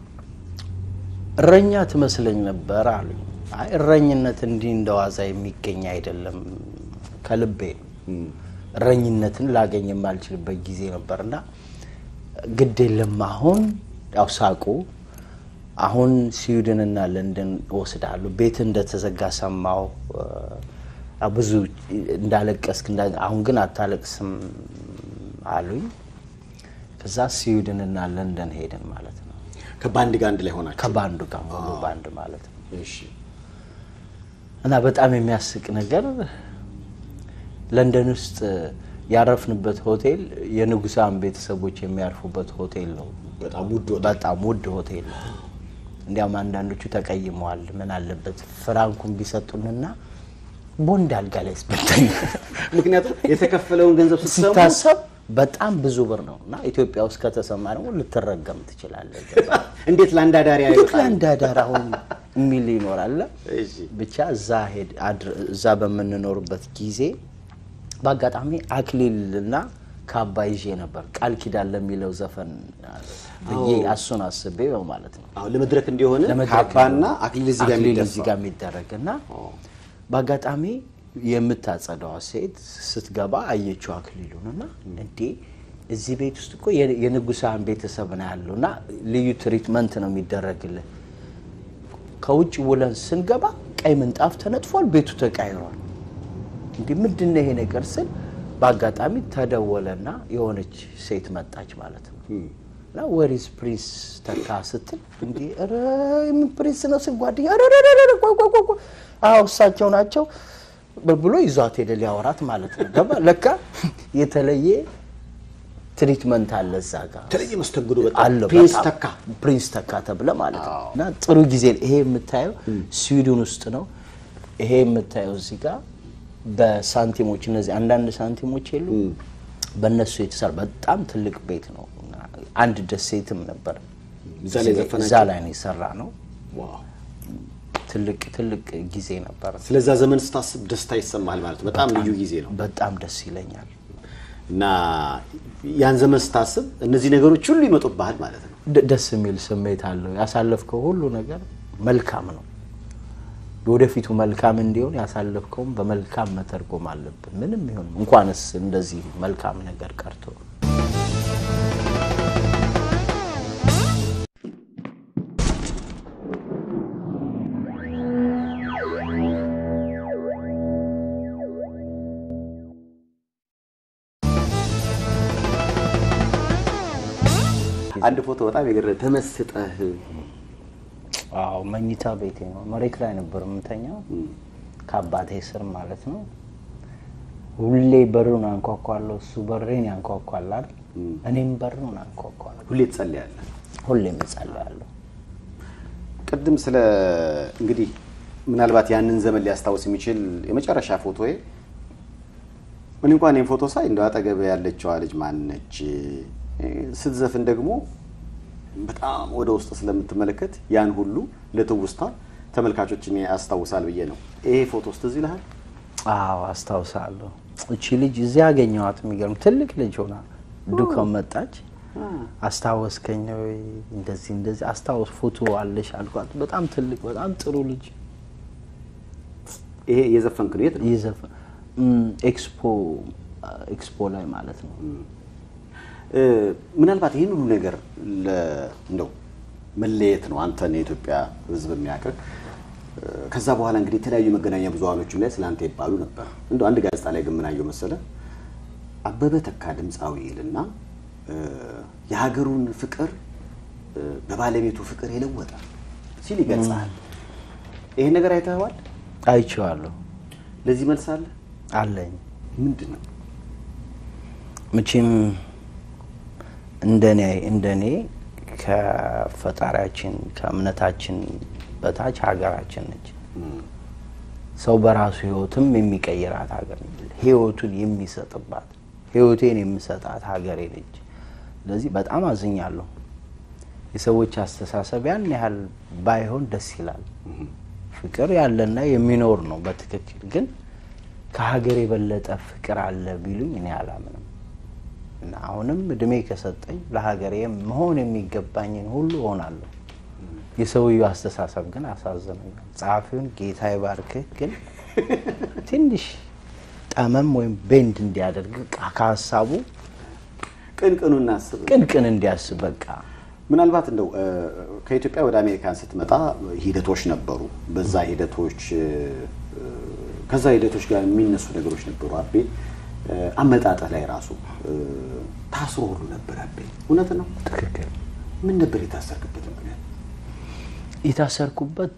እረኛ ትመስለኝ ነበር አሉኝ አይ እረኝነት እንዲህ እንደዋዛ የሚገኝ አይደለም ከልቤ ነው እረኝነትን ላገኝ የማልችልበት ጊዜ ነበርና ግድ የለም አሁን ያው ሳቁ አሁን ስዊድንና ለንደን እወስዳለሁ ቤት እንደተዘጋ ሰማው ብዙ እንዳለቀስክ እንዳ- አሁን ግን አታለቅስም አሉኝ ከዛ ስዊድንና ለንደን ሄድን ማለት ነው ከባንድ ጋር አንድ ላይ ሆናችሁ? ከባንዱ ጋር ሙሉ ባንድ ማለት ነው እሺ። እና በጣም የሚያስቅ ነገር ለንደን ውስጥ ያረፍንበት ሆቴል የንጉሳን ቤተሰቦች የሚያርፉበት ሆቴል ነው። በጣም ውድ ወጣ። በጣም ውድ ሆቴል ነው። እንዲያውም አንዳንዶቹ ተቀይመዋል። ምን አለበት ፍራንኩን ቢሰጡንና ቦንድ አልጋ ላይ ስበተኝ ምክንያቱም የተከፈለውን ገንዘብ ስትሰሙ ሲታሰብ በጣም ብዙ ብር ነው እና ኢትዮጵያ ውስጥ ከተሰማ ደግሞ ልትረገም ትችላለህ። እንዴት ለአንድ አዳሪ ልክ አይወጣም? ለአንድ አዳር አሁን የሚል ይኖራል። እሺ። ብቻ እዛ ሄድ አድር- እዛ በምንኖርበት ጊዜ በአጋጣሚ አክሊልና ካባ ይዤ ነበር። ቃል ኪዳን ለሚለው ዘፈን ብዬ እሱን አስቤ ነው ማለት ነው። አሁን ለመድረክ እንዲሆን ለመድረክ ካባና አክሊል እዚህ ጋር አክሊል የሚደፋ እዚህ ጋር የሚደረግ እና በአጋጣሚ የምታጸዳዋ ሴት ስትገባ አየችው አክሊሉን እና እንዴ እዚህ ቤት ውስጥ እኮ የ- የንጉሳን ቤተሰብ ነው ያለው እና ልዩ ትሪትመንት ነው የሚደረግልን። ከውጭ ውለን ስንገባ ቀይ ምንጣፍ ተነጥፏል፣ ቤቱ ተቃይሯል። እንዲህ ምንድን ነው ይሄ ነገር ስል በአጋጣሚ ተደወለና የሆነች ሴት መጣች ማለት ነው። እና ወሪስ ፕሪንስ ተካ ስትል እንዲህ ኧረ የምን ፕሪንስ ነው ስል ጓደኛ ኧረ ኧረ ኧረ ቆይ ቆይ ቆይ ቆይ አዎ እሳቸው ናቸው ብሎ ይዟት ሄደ ሊያወራት ማለት ነው። ገባ ለካ የተለየ ትሪትመንት አለ እዛ ጋር የተለየ መስተንግዶ በጣም አለው ፕሪንስ በጣም። ተካ ፕሪንስ ተካ ተብለ ማለት ነው። እና ጥሩ ጊዜ ይሄ የምታየው ስዊድን ውስጥ ነው። ይሄ የምታየው እዚህ ጋር በሳንቲሞች እነዚህ አንዳንድ ሳንቲሞች የሉ በእነሱ የተሰራ በጣም ትልቅ ቤት ነው። እና አንድ ደሴትም ነበር እዛ ላይ ዘፈናቸው? እዛ ላይ ነው የሰራ ነው። ዋው። ትልቅ ትልቅ ጊዜ ነበር። ስለዛ ዘመን ስታስብ ደስታ ይሰማል ማለት ነው። በጣም ልዩ ጊዜ ነው በጣም ደስ ይለኛል። እና ያን ዘመን ስታስብ እነዚህ ነገሮች ሁሉ ይመጡብሃል ማለት ነው። ደ- ደስ የሚል ስሜት አለው። ያሳለፍከው ሁሉ ነገር መልካም ነው። ወደፊቱ መልካም እንዲሆን ያሳለፍከውም በመልካም መተርጎም አለብን። ምንም ይሁን እንኳንስ እንደዚህ መልካም ነገር ቀርቶ አንድ ፎቶ በጣም የገረ ተመስጠህ አዎ መኝታ ቤቴ ነው። መሬት ላይ ነበር የምተኛው ከአባቴ ስር ማለት ነው። ሁሌ በሩን አንኳኳለሁ፣ እሱ በሬን ያንኳኳል አይደል? እኔም በሩን አንኳኳለሁ። ሁሌ ትጸልያለህ። ሁሌም እጸልያለሁ። ቅድም ስለ እንግዲህ ምናልባት ያንን ዘመን ሊያስታውስ የሚችል የመጨረሻ ፎቶዬ ምን እንኳን ይህን ፎቶ ሳይ እንደው አጠገብ ያለችዋ ልጅ ማነች ስትዘፍን ደግሞ በጣም ወደ ውስጥ ስለምትመለከት ያን ሁሉ ለትውስታ ተመልካቾችን ያስታውሳል ብዬ ነው። ይሄ ፎቶ ውስጥ እዚህ ይልሃል። አዎ አስታውሳለሁ። እቺ ልጅ እዚያ ያገኘኋት የሚገርም ትልቅ ልጅ ሆና ዱከም መጣች። አስታወስከኝ ወይ እንደዚህ እንደዚህ አስታወስ ፎቶ አለሽ አልኳት። በጣም ትልቅ በጣም ጥሩ ልጅ ይሄ የዘፈንክ ነው። የት ነው? ይዘፍ ኤክስፖ ኤክስፖ ላይ ማለት ነው። እ፣ ምናልባት ይህን ሁሉ ነገር ለ- እንደው መለየት ነው አንተን የኢትዮጵያ ሕዝብ የሚያውቅህ። እ፣ ከዛ በኋላ እንግዲህ የተለያዩ መገናኛ ብዙኃኖችም ላይ ስለ አንተ ይባሉ ነበር። እንደው አንድ ጋዜጣ ላይ ግን ምን አየሁ መሰለህ አበበ ተካ ድምፃዊ ይልና እ፣ የሀገሩን ፍቅር እ፣ በባለቤቱ ፍቅር የለወጠ ሲል ይገልጻል። ይሄን ነገር አይተኸዋል? አይቼዋለሁ ለዚህ መልስ አለ? አለኝ። ምንድን ነው? መቼም እንደኔ እንደኔ ከፈጣሪያችን ከእምነታችን በታች ሀገራችን ነች። ሰው በራሱ ህይወትም የሚቀይራት ሀገር ነች። ህይወቱን የሚሰጥባት ህይወቴን የምሰጣት ሀገሬ ነች። ስለዚህ በጣም አዝኛለሁ። የሰዎች አስተሳሰብ ያን ያህል ባይሆን ደስ ይላል። ፍቅር ያለና የሚኖር ነው በትክክል ግን ከሀገር የበለጠ ፍቅር አለ ቢሉኝ እኔ አላምንም። እና አሁንም እድሜ ከሰጠኝ ለሀገሬ መሆን የሚገባኝን ሁሉ እሆናለሁ። የሰውየው አስተሳሰብ ግን አሳዝነኛል። ጸሐፊውን ጌታ ይባርክህ፣ ግን ትንሽ ጠመም ወይም ቤንድ እንዲያደርግ ከሀሳቡ ቅንቅኑ እናስብ። ቅንቅን እንዲያስብ በቃ ምናልባት እንደው እ፣ ከኢትዮጵያ ወደ አሜሪካን ስትመጣ ሂደቶች ነበሩ። በዛ ሂደቶች እ፣ ከዛ ሂደቶች ጋር የሚነሱ ነገሮች ነበሩ። አቤ እ፣ አመጣጥህ ላይ ራሱ እ፣ ታስሮ ሁሉ ነበር። አቤ እውነት ነው? ትክክል ምን ነበር የታሰርክበት ምክንያት? የታሰርኩበት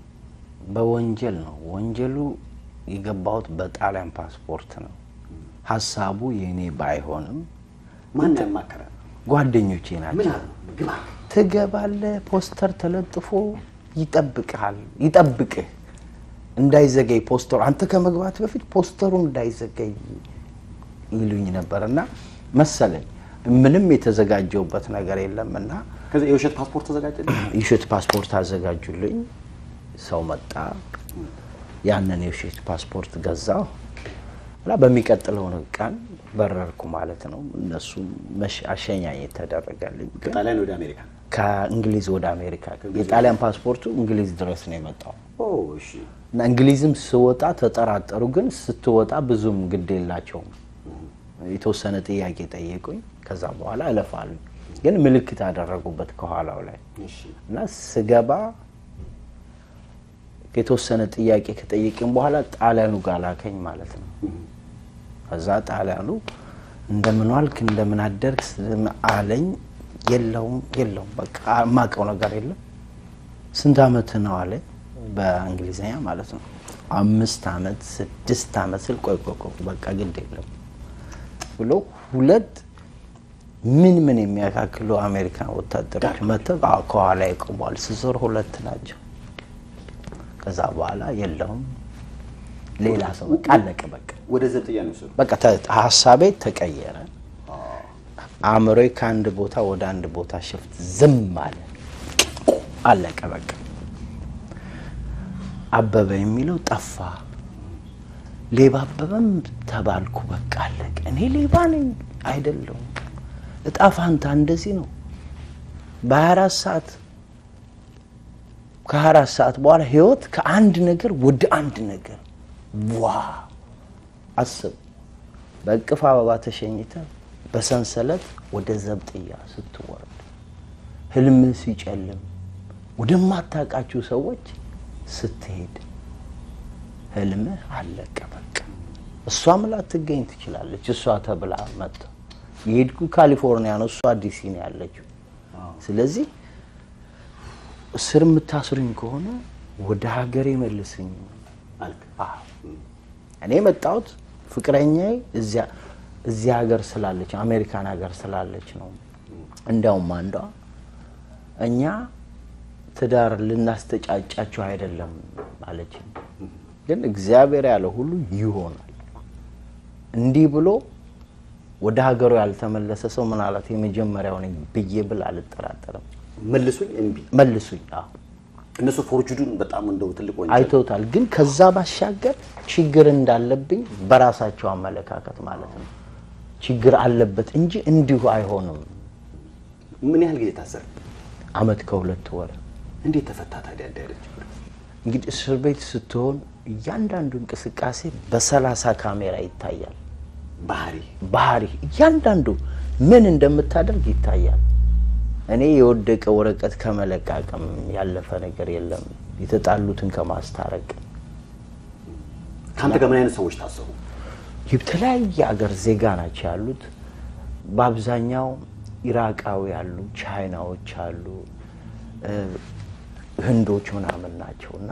በወንጀል ነው። ወንጀሉ የገባሁት በጣሊያን ፓስፖርት ነው። ሀሳቡ የእኔ ባይሆንም ማን ያማከረ? ጓደኞቼ ምን ናቸው። አሉ? ግባ ትገባለህ፣ ፖስተር ተለጥፎ ይጠብቅሃል፣ ይጠብቅህ እንዳይዘገይ ፖስተሩ አንተ ከመግባት በፊት ፖስተሩ እንዳይዘገይ ይሉኝ ነበር እና መሰለኝ ምንም የተዘጋጀውበት ነገር የለም እና ከዚያ የውሸት ፓስፖርት ተዘጋጀልህ? የውሸት ፓስፖርት አዘጋጁልኝ። ሰው መጣ፣ ያንን የውሸት ፓስፖርት ገዛው እና በሚቀጥለው ቀን በረርኩ ማለት ነው። እነሱም መሽ- አሸኛኘት ተደረገልኝ። ግን ከጣሊያን ወደ አሜሪካ። ከእንግሊዝ ወደ አሜሪካ የጣሊያን ፓስፖርቱ እንግሊዝ ድረስ ነው የመጣው ኦ እሺ። እና እንግሊዝም ስወጣ ተጠራጠሩ፣ ግን ስትወጣ ብዙም ግድ የላቸውም። የተወሰነ ጥያቄ ጠየቁኝ። ከዛ በኋላ እለፋሉኝ፣ ግን ምልክት አደረጉበት ከኋላው ላይ እሺ። እና ስገባ የተወሰነ ጥያቄ ከጠየቅን በኋላ ጣሊያኑ ጋር ላከኝ ማለት ነው። ከዛ ጣሊያኑ እንደምን ዋልክ እንደምን አደርክ ስም- አለኝ። የለውም የለውም በቃ የማውቀው ነገር የለም። ስንት አመት ነው አለኝ በእንግሊዝኛ ማለት ነው። አምስት አመት ስድስት አመት ስል ቆይ ቆይ ቆይ በቃ ግድ የለም ብሎ ሁለት ምን ምን የሚያካክሉ አሜሪካን ወታደሮች መጥተው አዎ፣ ከኋላ ይቆሟል። ስዞር ሁለት ናቸው። ከዛ በኋላ የለውም ሌላ ሰው በቃ አለቀ። በቃ ወደ ዘብጥያ ነው የወሰዱ። በቃ ተ- ሀሳቤ ተቀየረ። አእምሮዬ ከአንድ ቦታ ወደ አንድ ቦታ ሽፍት ዝም አለ። አለቀ በቃ። አበበ የሚለው ጠፋ። ሌባ አበበም ተባልኩ። በቃ አለቀ። እኔ ሌባ ነኝ አይደለሁም። እጣ ፋንታ እንደዚህ ነው። በ24 ሰዓት ከ24 ሰዓት በኋላ ህይወት ከአንድ ነገር ወደ አንድ ነገር ዋ አስብ። በእቅፍ አበባ ተሸኝተ በሰንሰለት ወደ ዘብጥያ ስትወርድ ህልምህ ሲጨልም ወደማታውቃቸው ሰዎች ስትሄድ ህልምህ አለቀ በቃ። እሷም ላትገኝ ትችላለች። እሷ ተብላ መጣ የሄድኩ ካሊፎርኒያ ነው፣ እሷ ዲሲ ነው ያለችው። ስለዚህ እስር የምታስሩኝ ከሆነ ወደ ሀገሬ መልስኝ አልክ። አዎ። እኔ የመጣሁት ፍቅረኛዬ እዚያ እዚያ ሀገር ስላለች አሜሪካን ሀገር ስላለች ነው። እንዲያውም አንዷ እኛ ትዳር ልናስተጫጫቸው አይደለም አለች። ግን እግዚአብሔር ያለው ሁሉ ይሆናል። እንዲህ ብሎ ወደ ሀገሩ ያልተመለሰ ሰው ምናልባት የመጀመሪያው ነኝ ብዬ ብል አልጠራጠርም። መልሱኝ እምቢ። መልሱኝ። አዎ እነሱ ፎርጅዱን በጣም እንደው ትልቅ ወንጀል አይተውታል። ግን ከዛ ባሻገር ችግር እንዳለብኝ በራሳቸው አመለካከት ማለት ነው ችግር አለበት እንጂ እንዲሁ አይሆንም። ምን ያህል ጊዜ ታሰር? አመት ከሁለት ወር እንዴት ተፈታ ታዲያ? እንዲህ አይነት ችግር እንግዲህ እስር ቤት ስትሆን እያንዳንዱ እንቅስቃሴ በሰላሳ ካሜራ ይታያል። ባህሪ ባህሪ እያንዳንዱ ምን እንደምታደርግ ይታያል። እኔ የወደቀ ወረቀት ከመለቃቀም ያለፈ ነገር የለም። የተጣሉትን ከማስታረቅ ከአንተ ጋር ምን አይነት ሰዎች ታሰሩ? የተለያየ አገር ዜጋ ናቸው ያሉት። በአብዛኛው ኢራቃዊ አሉ፣ ቻይናዎች አሉ፣ እ፣ ህንዶች ምናምን ናቸው እና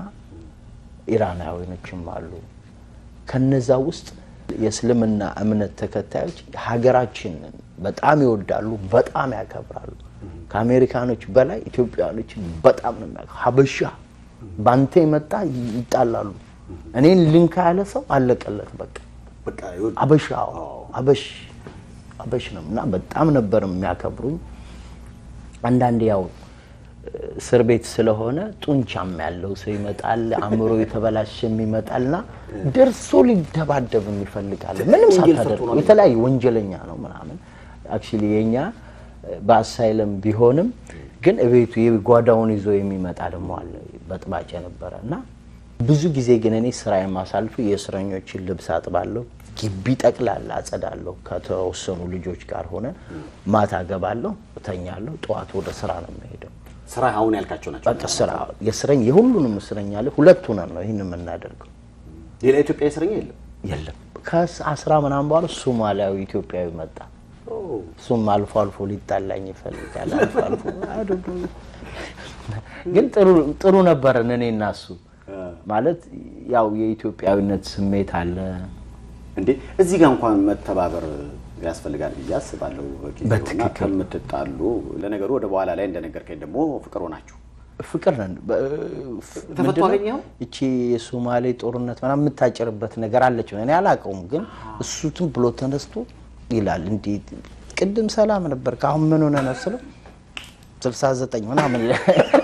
ኢራናዊኖችም አሉ። ከነዛ ውስጥ የእስልምና እምነት ተከታዮች ሀገራችንን በጣም ይወዳሉ፣ በጣም ያከብራሉ። ከአሜሪካኖች በላይ ኢትዮጵያኖችን በጣም ነው የሚያ ሀበሻ ባንተ የመጣ ይጣላሉ። እኔን ልንካ ያለ ሰው አለቀለት በቃ በቃ ይወድ- አበሻ አበሽ አበሽ ነው እና በጣም ነበር የሚያከብሩኝ። አንዳንዴ ያው እስር ቤት ስለሆነ ጡንቻም ያለው ሰው ይመጣል፣ አእምሮ የተበላሸም ይመጣልና ደርሶ ሊደባደብ ይፈልጋል። ምንም ወንጀል ሳታደርግ ሰርቶ ነው የተለያዩ ወንጀለኛ ነው ምናምን። አክቹዋሊ የኛ በአሳይለም ቢሆንም ግን እቤቱ የጓዳውን ይዞ የሚመጣ ደግሞ አለ በጥባጭ ነበረ እና ብዙ ጊዜ ግን እኔ ስራ የማሳልፉ የእስረኞችን ልብስ አጥባለሁ፣ ግቢ ጠቅላላ አጸዳለሁ። ከተወሰኑ ልጆች ጋር ሆነ ማታ ገባለሁ፣ እተኛለሁ፣ ጠዋት ወደ ስራ ነው የሚሄደው። ስራ አሁን ያልካቸው ናቸው። በቃ ስራ የእስረኛ የሁሉንም እስረኛ ላይ ሁለት ሆነን ነው ይህን የምናደርገው። ሌላ ኢትዮጵያ እስረኛ የለም። የለም ከአስራ ምናምን በኋላ ሶማሊያዊ ኢትዮጵያዊ መጣ። እሱም አልፎ አልፎ ሊጣላኝ ይፈልጋል። አልፎ አልፎ I don't know። ግን ጥሩ ጥሩ ነበረን እኔ እና እሱ ማለት ያው የኢትዮጵያዊነት ስሜት አለ። እንዴ እዚህ ጋር እንኳን መተባበር ያስፈልጋል ብዬ አስባለሁ። ጊዜውና በትክክል። ከምትጣሉ ለነገሩ ወደ በኋላ ላይ እንደነገርከኝ ደግሞ ፍቅር ሆናችሁ ፍቅር ነን። በ- ተፈቶ ምንድነው? አገኘኸው? እቺ የሶማሌ ጦርነት ምናምን የምታጭርበት ነገር አለችው። እኔ አላውቀውም፣ ግን እሱ ዝም ብሎ ተነስቶ ይላል እንዲህ ቅድም ሰላም ነበር ከአሁን ምን ሆነ ነው ስለው ስልሳ ዘጠኝ ምናምን ይላል።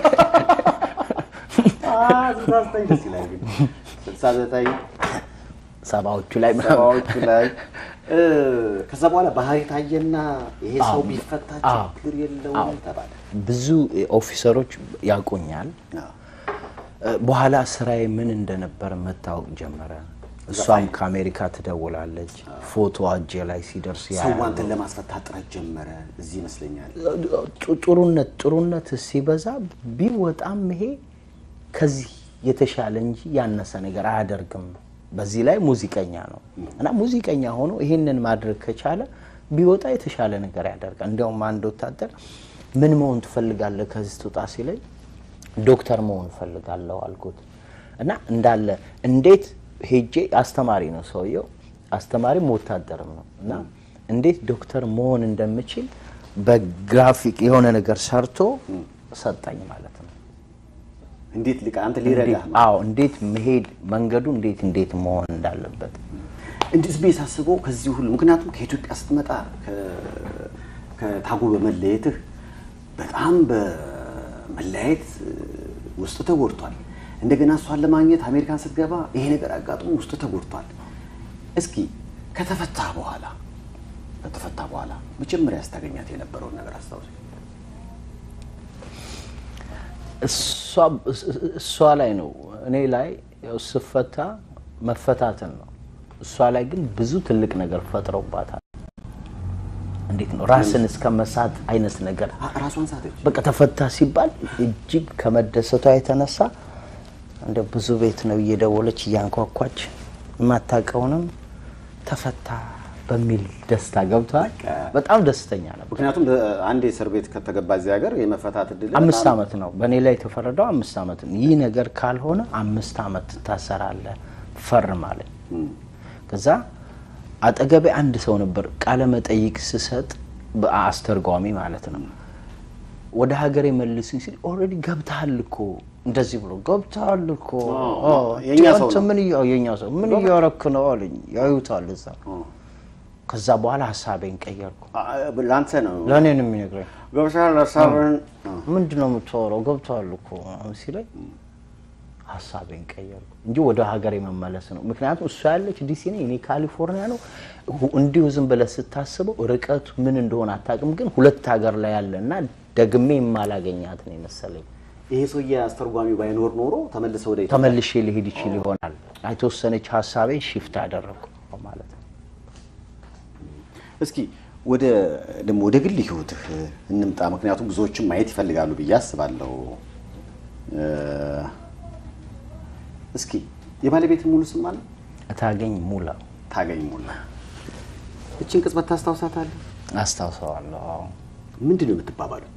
ደስ ይላል ግን ስልሳ ዘጠኝ ሰባዎቹ ላይ ምናምን ሰባዎቹ ላይ እ፣ ከዛ በኋላ ባህሪ ታየና ይሄ ሰው ቢፈታ አዎ። ችግር የለውም ተባለ። ብዙ ኦፊሰሮች ያውቁኛል። እ፣ በኋላ ስራዬ ምን እንደነበረ መታወቅ ጀመረ። እሷም ከአሜሪካ ትደውላለች። ፎቶ እጄ ላይ ሲደርስ ሰው ያያሉ። አንተን ለማስፈታት ጥረት ጀመረ። እዚህ ይመስለኛል ጡ- ጥሩነት ጥሩነት ሲበዛ ቢወጣም ይሄ ከዚህ የተሻለ እንጂ ያነሰ ነገር አያደርግም። በዚህ ላይ ሙዚቀኛ ነው እና ሙዚቀኛ ሆኖ ይሄንን ማድረግ ከቻለ ቢወጣ የተሻለ ነገር ያደርጋል። እንዲያውም አንድ ወታደር ምን መሆን ትፈልጋለህ ከዚህ ትውጣ ሲለኝ ዶክተር መሆን እፈልጋለሁ አልኩት እና እንዳለ እንዴት ሄጄ አስተማሪ ነው ሰውየው፣ አስተማሪም ወታደርም ነው እና እንዴት ዶክተር መሆን እንደምችል በግራፊክ የሆነ ነገር ሰርቶ ሰጠኝ ማለት ነው። እንዴት ሊቃ አንተ ሊረዳህ እንዴት- አዎ እንዴት መሄድ መንገዱ እንዴት እንዴት መሆን እንዳለበት እንዲህ ዝቤ ሳስበው ከዚህ ሁሉ ምክንያቱም ከኢትዮጵያ ስትመጣ ከ- ከታጎ በመለየትህ በጣም በመለያየት ውስጥ ተጎድቷል። እንደገና እሷን ለማግኘት አሜሪካን ስትገባ ይሄ ነገር አጋጥሞ ውስጥ ተጎድቷል። እስኪ ከተፈታ በኋላ ከተፈታ በኋላ መጀመሪያ ስታገኛት የነበረውን ነገር አስታውስ። እሷ- እሷ ላይ ነው እኔ ላይ ያው ስፈታ መፈታትን ነው። እሷ ላይ ግን ብዙ ትልቅ ነገር ፈጥረውባታል። እንዴት ነው ራስን እስከ መሳት አይነት ነገር አ- ራሷን ሳተች። በቃ ተፈታ ሲባል እጅግ ከመደሰቷ የተነሳ እንደ ብዙ ቤት ነው እየደወለች እያንኳኳች የማታውቀውንም ተፈታ በሚል ደስታ ገብቷል። በጣም ደስተኛ ነበር። ምክንያቱም አንድ የእስር ቤት ከተገባ እዚህ ሀገር የመፈታት እድል አምስት በጣም- ዓመት ነው በእኔ ላይ የተፈረደው አምስት ዓመት ነው። ይህ ነገር ካልሆነ አምስት ዓመት ትታሰራለህ ፈርም አለኝ። ከዛ አጠገቤ አንድ ሰው ነበር ቃለ መጠይቅ ስሰጥ በአስተርጓሚ ማለት ነው። ወደ ሀገሬ መልሱኝ ሲል ኦልሬዲ ገብተሃል እኮ እንደዚህ ብሎ ገብተሃል እኮ አዎ፣ አዎ፣ የእኛ ሰው አንተ ነው። ምን እያ- የእኛ ሰው ምን እያረክ ነው አለኝ። ያዩታል እዛ። ከዛ በኋላ ሀሳቤን ቀየርኩ። አ- ለአንተ ነው ለእኔ ነው የሚነግረኝ ገብተሃል ሀሳብህን ምንድን ነው የምታወራው? ገብተዋል እኮ ምናምን ሲለኝ ሀሳቤን ቀየርኩ እንጂ ወደ ሀገር የመመለስ ነው። ምክንያቱም እሷ ያለች ዲሲ ነው፣ እኔ ካሊፎርኒያ ነው። ሁ- እንዲሁ ዝም ብለህ ስታስበው ርቀቱ ምን እንደሆነ አታውቅም፣ ግን ሁለት ሀገር ላይ ያለ እና ደግሜ የማላገኛት ነው የመሰለኝ። ይሄ ሰውዬ አስተርጓሚው ባይኖር ኖሮ ተመልሰ ወደ ኢትዮጵያ ተመልሼ ሊሄድ ይችል ይሆናል። የተወሰነች ሀሳቤን ሽፍት አደረግኩ ማለት ነው። እስኪ ወደ ደግሞ ወደ ግል ህይወትህ እንምጣ። ምክንያቱም ብዙዎችም ማየት ይፈልጋሉ ብዬ አስባለሁ። እ፣ እስኪ የባለቤት ሙሉ ስም አለ? እታገኝ ሙላ ታገኝ ሙላ። እችን ቅጽበት ታስታውሳታለህ? አስታውሰዋለሁ። አዎ። ምንድን ነው የምትባባሉት?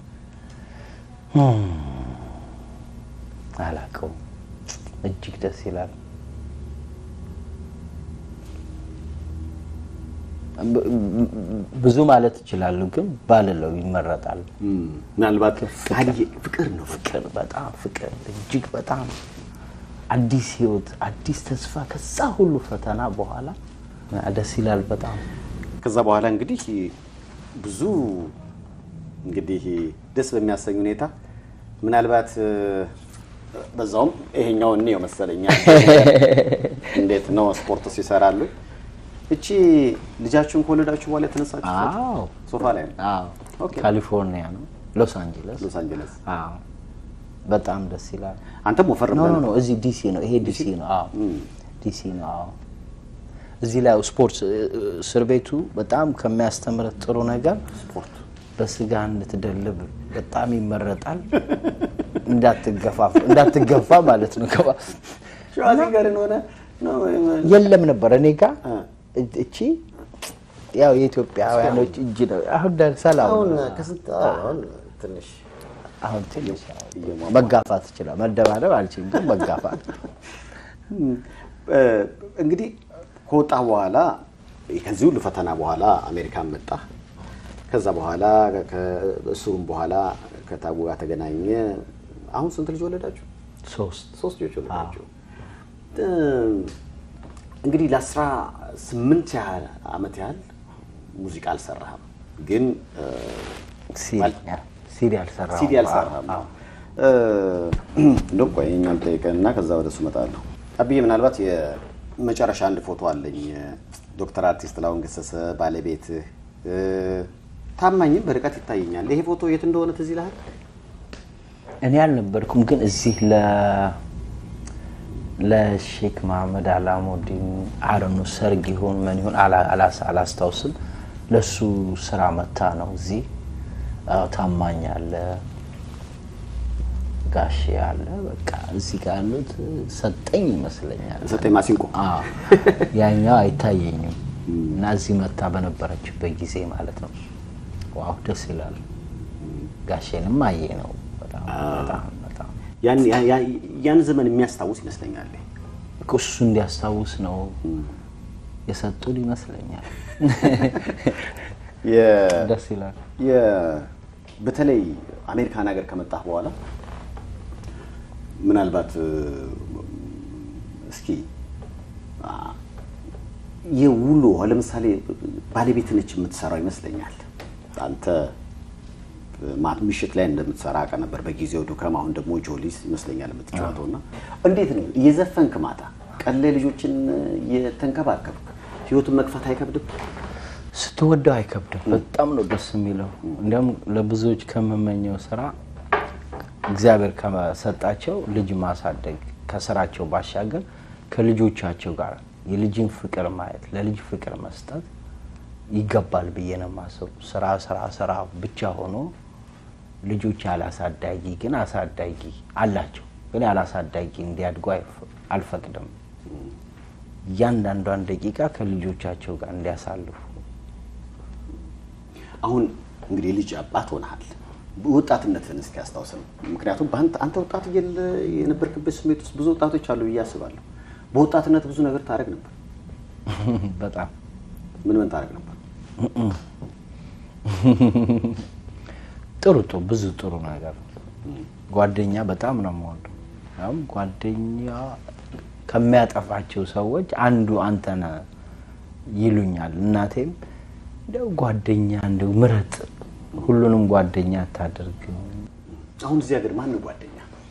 አላውቀውም። እጅግ ደስ ይላል። ብ- ብዙ ማለት ይችላሉ፣ ግን ባልለው ይመረጣል። ምናልባት ካየ- ፍቅር ነው ፍቅር፣ በጣም ፍቅር፣ እጅግ በጣም አዲስ ህይወት፣ አዲስ ተስፋ ከዛ ሁሉ ፈተና በኋላ ደስ ይላል በጣም። ከዛ በኋላ እንግዲህ ብዙ እንግዲህ ደስ በሚያሰኝ ሁኔታ ምናልባት እ፣ በዛውም ይሄኛው እኔው መሰለኛ እንዴት ነው ስፖርት ሲሰራሉ። እቺ ልጃችሁን ከወለዳችሁ በኋላ የተነሳችሁ ፎቶ አዎ ሶፋ ላይ ነው አዎ፣ ኦኬ። ካሊፎርኒያ ነው ሎስ አንጀለስ። ሎስ አንጀለስ። አዎ በጣም ደስ ይላል። አንተም ወፈር ኖ ኖ ብለህ ኖ ነበር። እዚህ ዲሲ ነው። ይሄ ዲሲ ነው። አዎ ዲሲ ነው። አዎ እዚህ ላይ ስፖርት እስር ቤቱ በጣም ከሚያስተምረት ጥሩ ነገር ስፖርት በስጋ እንድትደልብ በጣም ይመረጣል። እንዳትገፋ እንዳትገፋ ማለት ነው። ገባ- ሸዋዚንገርን ሆነ ነው የለም ነበር እኔ ጋ እ። እ- እቺ ያው የኢትዮጵያውያኖች እጅ ነው። አሁን ደ- ሰላም አሁን ነው። ከስንት አሁን ትንሽ አሁን ትንሽ ያው እየሟሟ- መጋፋት ይችላል። መደባደብ አልችልም፣ ግን መጋፋት እ፣ እንግዲህ ከወጣ በኋላ ከዚህ ሁሉ ፈተና በኋላ አሜሪካን መጣ። ከዛ በኋላ ከእስሩም በኋላ ከታጉ ጋር ተገናኘ። አሁን ስንት ልጅ ወለዳችሁ? ሶስት ሶስት ልጆች ወለዳችሁ። እ፣ እንግዲህ ለአስራ ስምንት ያህል አመት ያህል ሙዚቃ አልሰራህም፣ ግን እ፣ ሲዲ ሲዲ አልሰራሁም። ሲዲ አልሰራህም። አዎ። እ፣ እንደውም ቆይ እኛም ጠይቀንና ከዛ ወደ እሱ እመጣለሁ። አብዬ ምናልባት የመጨረሻ አንድ ፎቶ አለኝ። ዶክተር አርቲስት ጥላሁን ገሰሰ ባለቤትህ እ፣ ታማኝም በርቀት ይታየኛል። ይሄ ፎቶ የት እንደሆነ ትዝ ይልሃል? እኔ አልነበርኩም፣ ግን እዚህ ለ ለሼክ መሐመድ አላሙዲን አረኑ ሰርግ ይሁን ምን ይሁን አላ- አላስ- አላስታውስም። ለሱ ስራ መታ ነው እዚህ። አዎ፣ ታማኝ አለ፣ ጋሼ አለ በቃ እዚህ ጋር ያሉት ሰጠኝ ይመስለኛል። ሰጠኝ ማሲንቆ አዎ ያኛው አይታየኝም እና እዚህ መታ በነበረችበት ጊዜ ማለት ነው። ዋው ደስ ይላል። ጋሼንም አየ ነው በጣም በጣም በጣም ያን ያ- ያ- ያን ዘመን የሚያስታውስ ይመስለኛል። እኮ እሱ እንዲያስታውስ ነው የሰጡን ይመስለኛል። የ- ደስ ይላል። የ- በተለይ አሜሪካን ሀገር ከመጣህ በኋላ ምናልባት እ፣ እስኪ አ፣ የውሎ ለምሳሌ ባለቤት ነች የምትሰራው ይመስለኛል። አንተ ማ- ምሽት ላይ እንደምትሰራ አውቃ ነበር በጊዜው ዱከም፣ አሁን ደግሞ ጆሊስ ይመስለኛል የምትጫወተው እና እንዴት ነው እየዘፈንክ ማታ ቀን ላይ ልጆችን እየተንከባከብክ ህይወቱን መግፋት አይከብድም? ስትወደው አይከብድም። በጣም ነው ደስ የሚለው። እንዲያውም ለብዙዎች ከምመኘው ስራ እግዚአብሔር ከሰጣቸው ልጅ ማሳደግ ከስራቸው ባሻገር ከልጆቻቸው ጋር የልጅን ፍቅር ማየት ለልጅ ፍቅር መስጠት ይገባል ብዬ ነው የማስበው። ስራ ስራ ስራ ብቻ ሆኖ ልጆች ያላሳዳጊ ግን አሳዳጊ አላቸው ግን ያላሳዳጊ እንዲያድጉ አይፈ- አልፈቅድም። እያንዳንዷን ደቂቃ ከልጆቻቸው ጋር እንዲያሳልፉ አሁን እንግዲህ ልጅ አባት ሆነሃል። ወጣትነትህን እስኪ አስታውሰን። ምክንያቱም በአንተ አንተ ወጣት እያለ የነበርክበት ስሜት ውስጥ ብዙ ወጣቶች አሉ ብዬ አስባለሁ። በወጣትነት ብዙ ነገር ታደርግ ነበር። በጣም ምን ምን ታደርግ ነበር? ጥሩ ጥሩ ብዙ ጥሩ ነገር ጓደኛ በጣም ነው የምወደው። ያውም ጓደኛ ከሚያጠፋቸው ሰዎች አንዱ አንተ ነህ ይሉኛል። እናቴም እንደው ጓደኛ እንደው ምረጥ፣ ሁሉንም ጓደኛ አታድርግ። አሁን እዚህ ሀገር ማን ጓደኛ?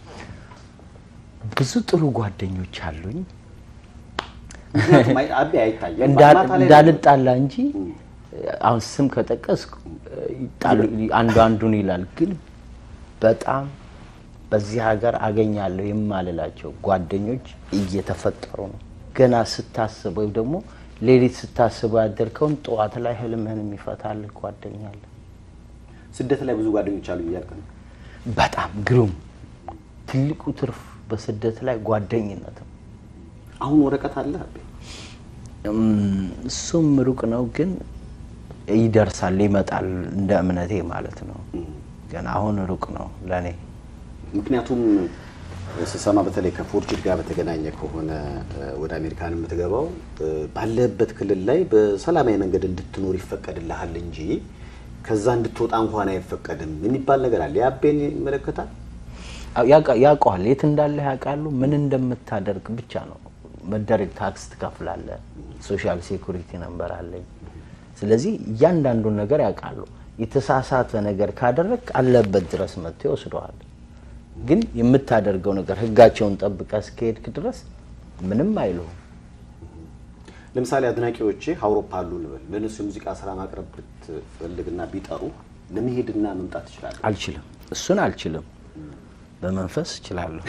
ብዙ ጥሩ ጓደኞች አሉኝ ምክንያቱም አይ- አቤ አይታየም። እንዳ- ማታ ላይ እንዳልጣላ እንጂ አሁን ስም ከጠቀስኩ ይጣሉ- አንዱ አንዱን ይላል። ግን በጣም በዚህ ሀገር አገኛለሁ የማልላቸው ጓደኞች እየተፈጠሩ ነው። ገና ስታስብ ወይም ደግሞ ሌሊት ስታስበው ያደርከውን ጠዋት ላይ ህልምህን የሚፈታልህ ጓደኛ አለ። ስደት ላይ ብዙ ጓደኞች አሉ እያልክ ነው። በጣም ግሩም። ትልቁ ትርፍ በስደት ላይ ጓደኝነት ነው። አሁን ወረቀት አለ አቤ? እም፣ እሱም ሩቅ ነው፣ ግን ይደርሳል፣ ይመጣል እንደ እምነቴ ማለት ነው። ግን አሁን ሩቅ ነው ለእኔ። ምክንያቱም ስሰማ በተለይ ከፎርጅድ ጋር በተገናኘ ከሆነ እ፣ ወደ አሜሪካን የምትገባው እ፣ ባለህበት ክልል ላይ በሰላማዊ መንገድ እንድትኖር ይፈቀድልሃል እንጂ ከዛ እንድትወጣ እንኳን አይፈቀድም የሚባል ነገር አለ። የአቤን ይመለከታል። አዎ፣ ያውቃ- ያውቀዋል፣ የት እንዳለ ያውቃሉ። ምን እንደምታደርግ ብቻ ነው መደረግ። ታክስ ትከፍላለህ፣ ሶሻል ሴኩሪቲ ነንበር አለኝ። ስለዚህ እያንዳንዱን ነገር ያውቃሉ። የተሳሳተ ነገር ካደረግ አለበት ድረስ መጥቶ ይወስደዋል። ግን የምታደርገው ነገር ህጋቸውን ጠብቀህ እስከሄድክ ድረስ ምንም አይሉም። ለምሳሌ አድናቂዎች አውሮፓ አሉ እንበል፣ ለእነሱ የሙዚቃ ስራ ማቅረብ ብትፈልግና ቢጠሩ ለመሄድና መምጣት ትችላለህ። አልችልም፣ እሱን አልችልም። በመንፈስ እችላለሁ።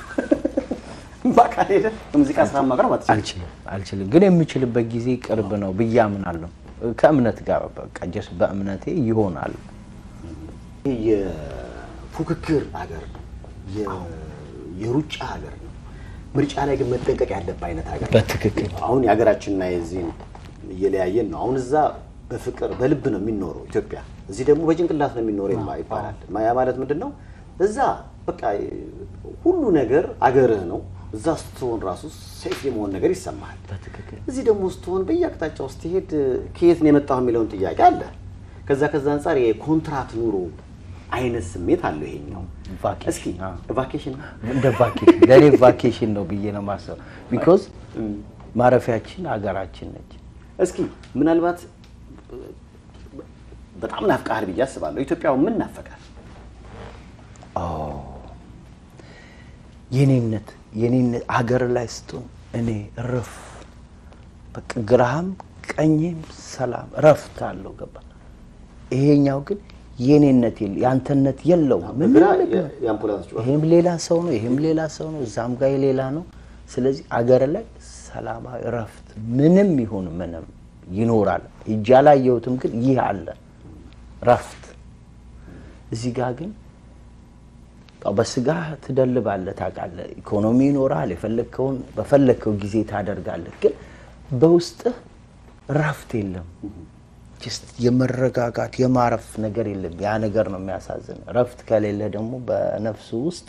በአካል ሄደህ የሙዚቃ ስራ ማቅረብ አትችልም። አልችልም አልችልም፣ ግን የምችልበት ጊዜ ቅርብ ነው ብዬ አምናለሁ። ከእምነት ጋር በቃ ጀስ በእምነቴ ይሆናል። ይህ የፉክክር ሀገር ነው፣ የ- የሩጫ ሀገር ነው። ምርጫ ላይ ግን መጠንቀቅ ያለብህ አይነት ሀገር ነው። በትክክል አሁን የሀገራችንና የዚህን እየለያየን ነው። አሁን እዛ በፍቅር በልብ ነው የሚኖረው ኢትዮጵያ፣ እዚህ ደግሞ በጭንቅላት ነው የሚኖረው ይማ- ይባላል። ያ ማለት ምንድን ነው? እዛ በቃ ሁሉ ነገር አገርህ ነው። እዛ ስትሆን ራሱ ሴፍ የመሆን ነገር ይሰማሃል። በትክክል እዚህ ደግሞ ስትሆን በየአቅጣጫው ስትሄድ ከየት ነው የመጣው የሚለውን ጥያቄ አለ። ከዛ ከዛ አንጻር የኮንትራት ኑሮ አይነት ስሜት አለው ይሄኛው። ቫኬሽን፣ እስኪ አዎ። ቫኬሽን እንደ ቫኬሽን ለእኔ ቫኬሽን ነው ብዬ ነው ማሰብ። ቢኮዝ ማረፊያችን ሀገራችን ነች። እስኪ ምናልባት በጣም ናፍቃሃል ብዬ አስባለሁ። ኢትዮጵያው ምን ናፈቃል? የኔነት የኔነት ሀገር ላይ ስትሆን እኔ እረፍ በቃ ግራህም ቀኝም ሰላም እረፍት አለው ገባ። ይሄኛው ግን የኔነት የለ የአንተነት የለውም። ምንም በግራ ነገር የ- የአምቡላንስ ጩኸት ይሄም ሌላ ሰው ነው፣ ይሄም ሌላ ሰው ነው፣ እዛም ጋር ሌላ ነው። ስለዚህ አገር ላይ ሰላማዊ እረፍት ምንም ይሁን ምንም ይኖራል። እጅ አላየሁትም፣ ግን ይህ አለ እረፍት። እዚህ ጋር ግን በስጋ ትደልባለህ፣ ታውቃለህ። ኢኮኖሚ ይኖራል፣ የፈለግከውን በፈለግከው ጊዜ ታደርጋለህ። ግን በውስጥህ እረፍት የለም። ጀስት የመረጋጋት የማረፍ ነገር የለም። ያ ነገር ነው የሚያሳዝን። እረፍት ከሌለ ደግሞ በነፍስ ውስጥ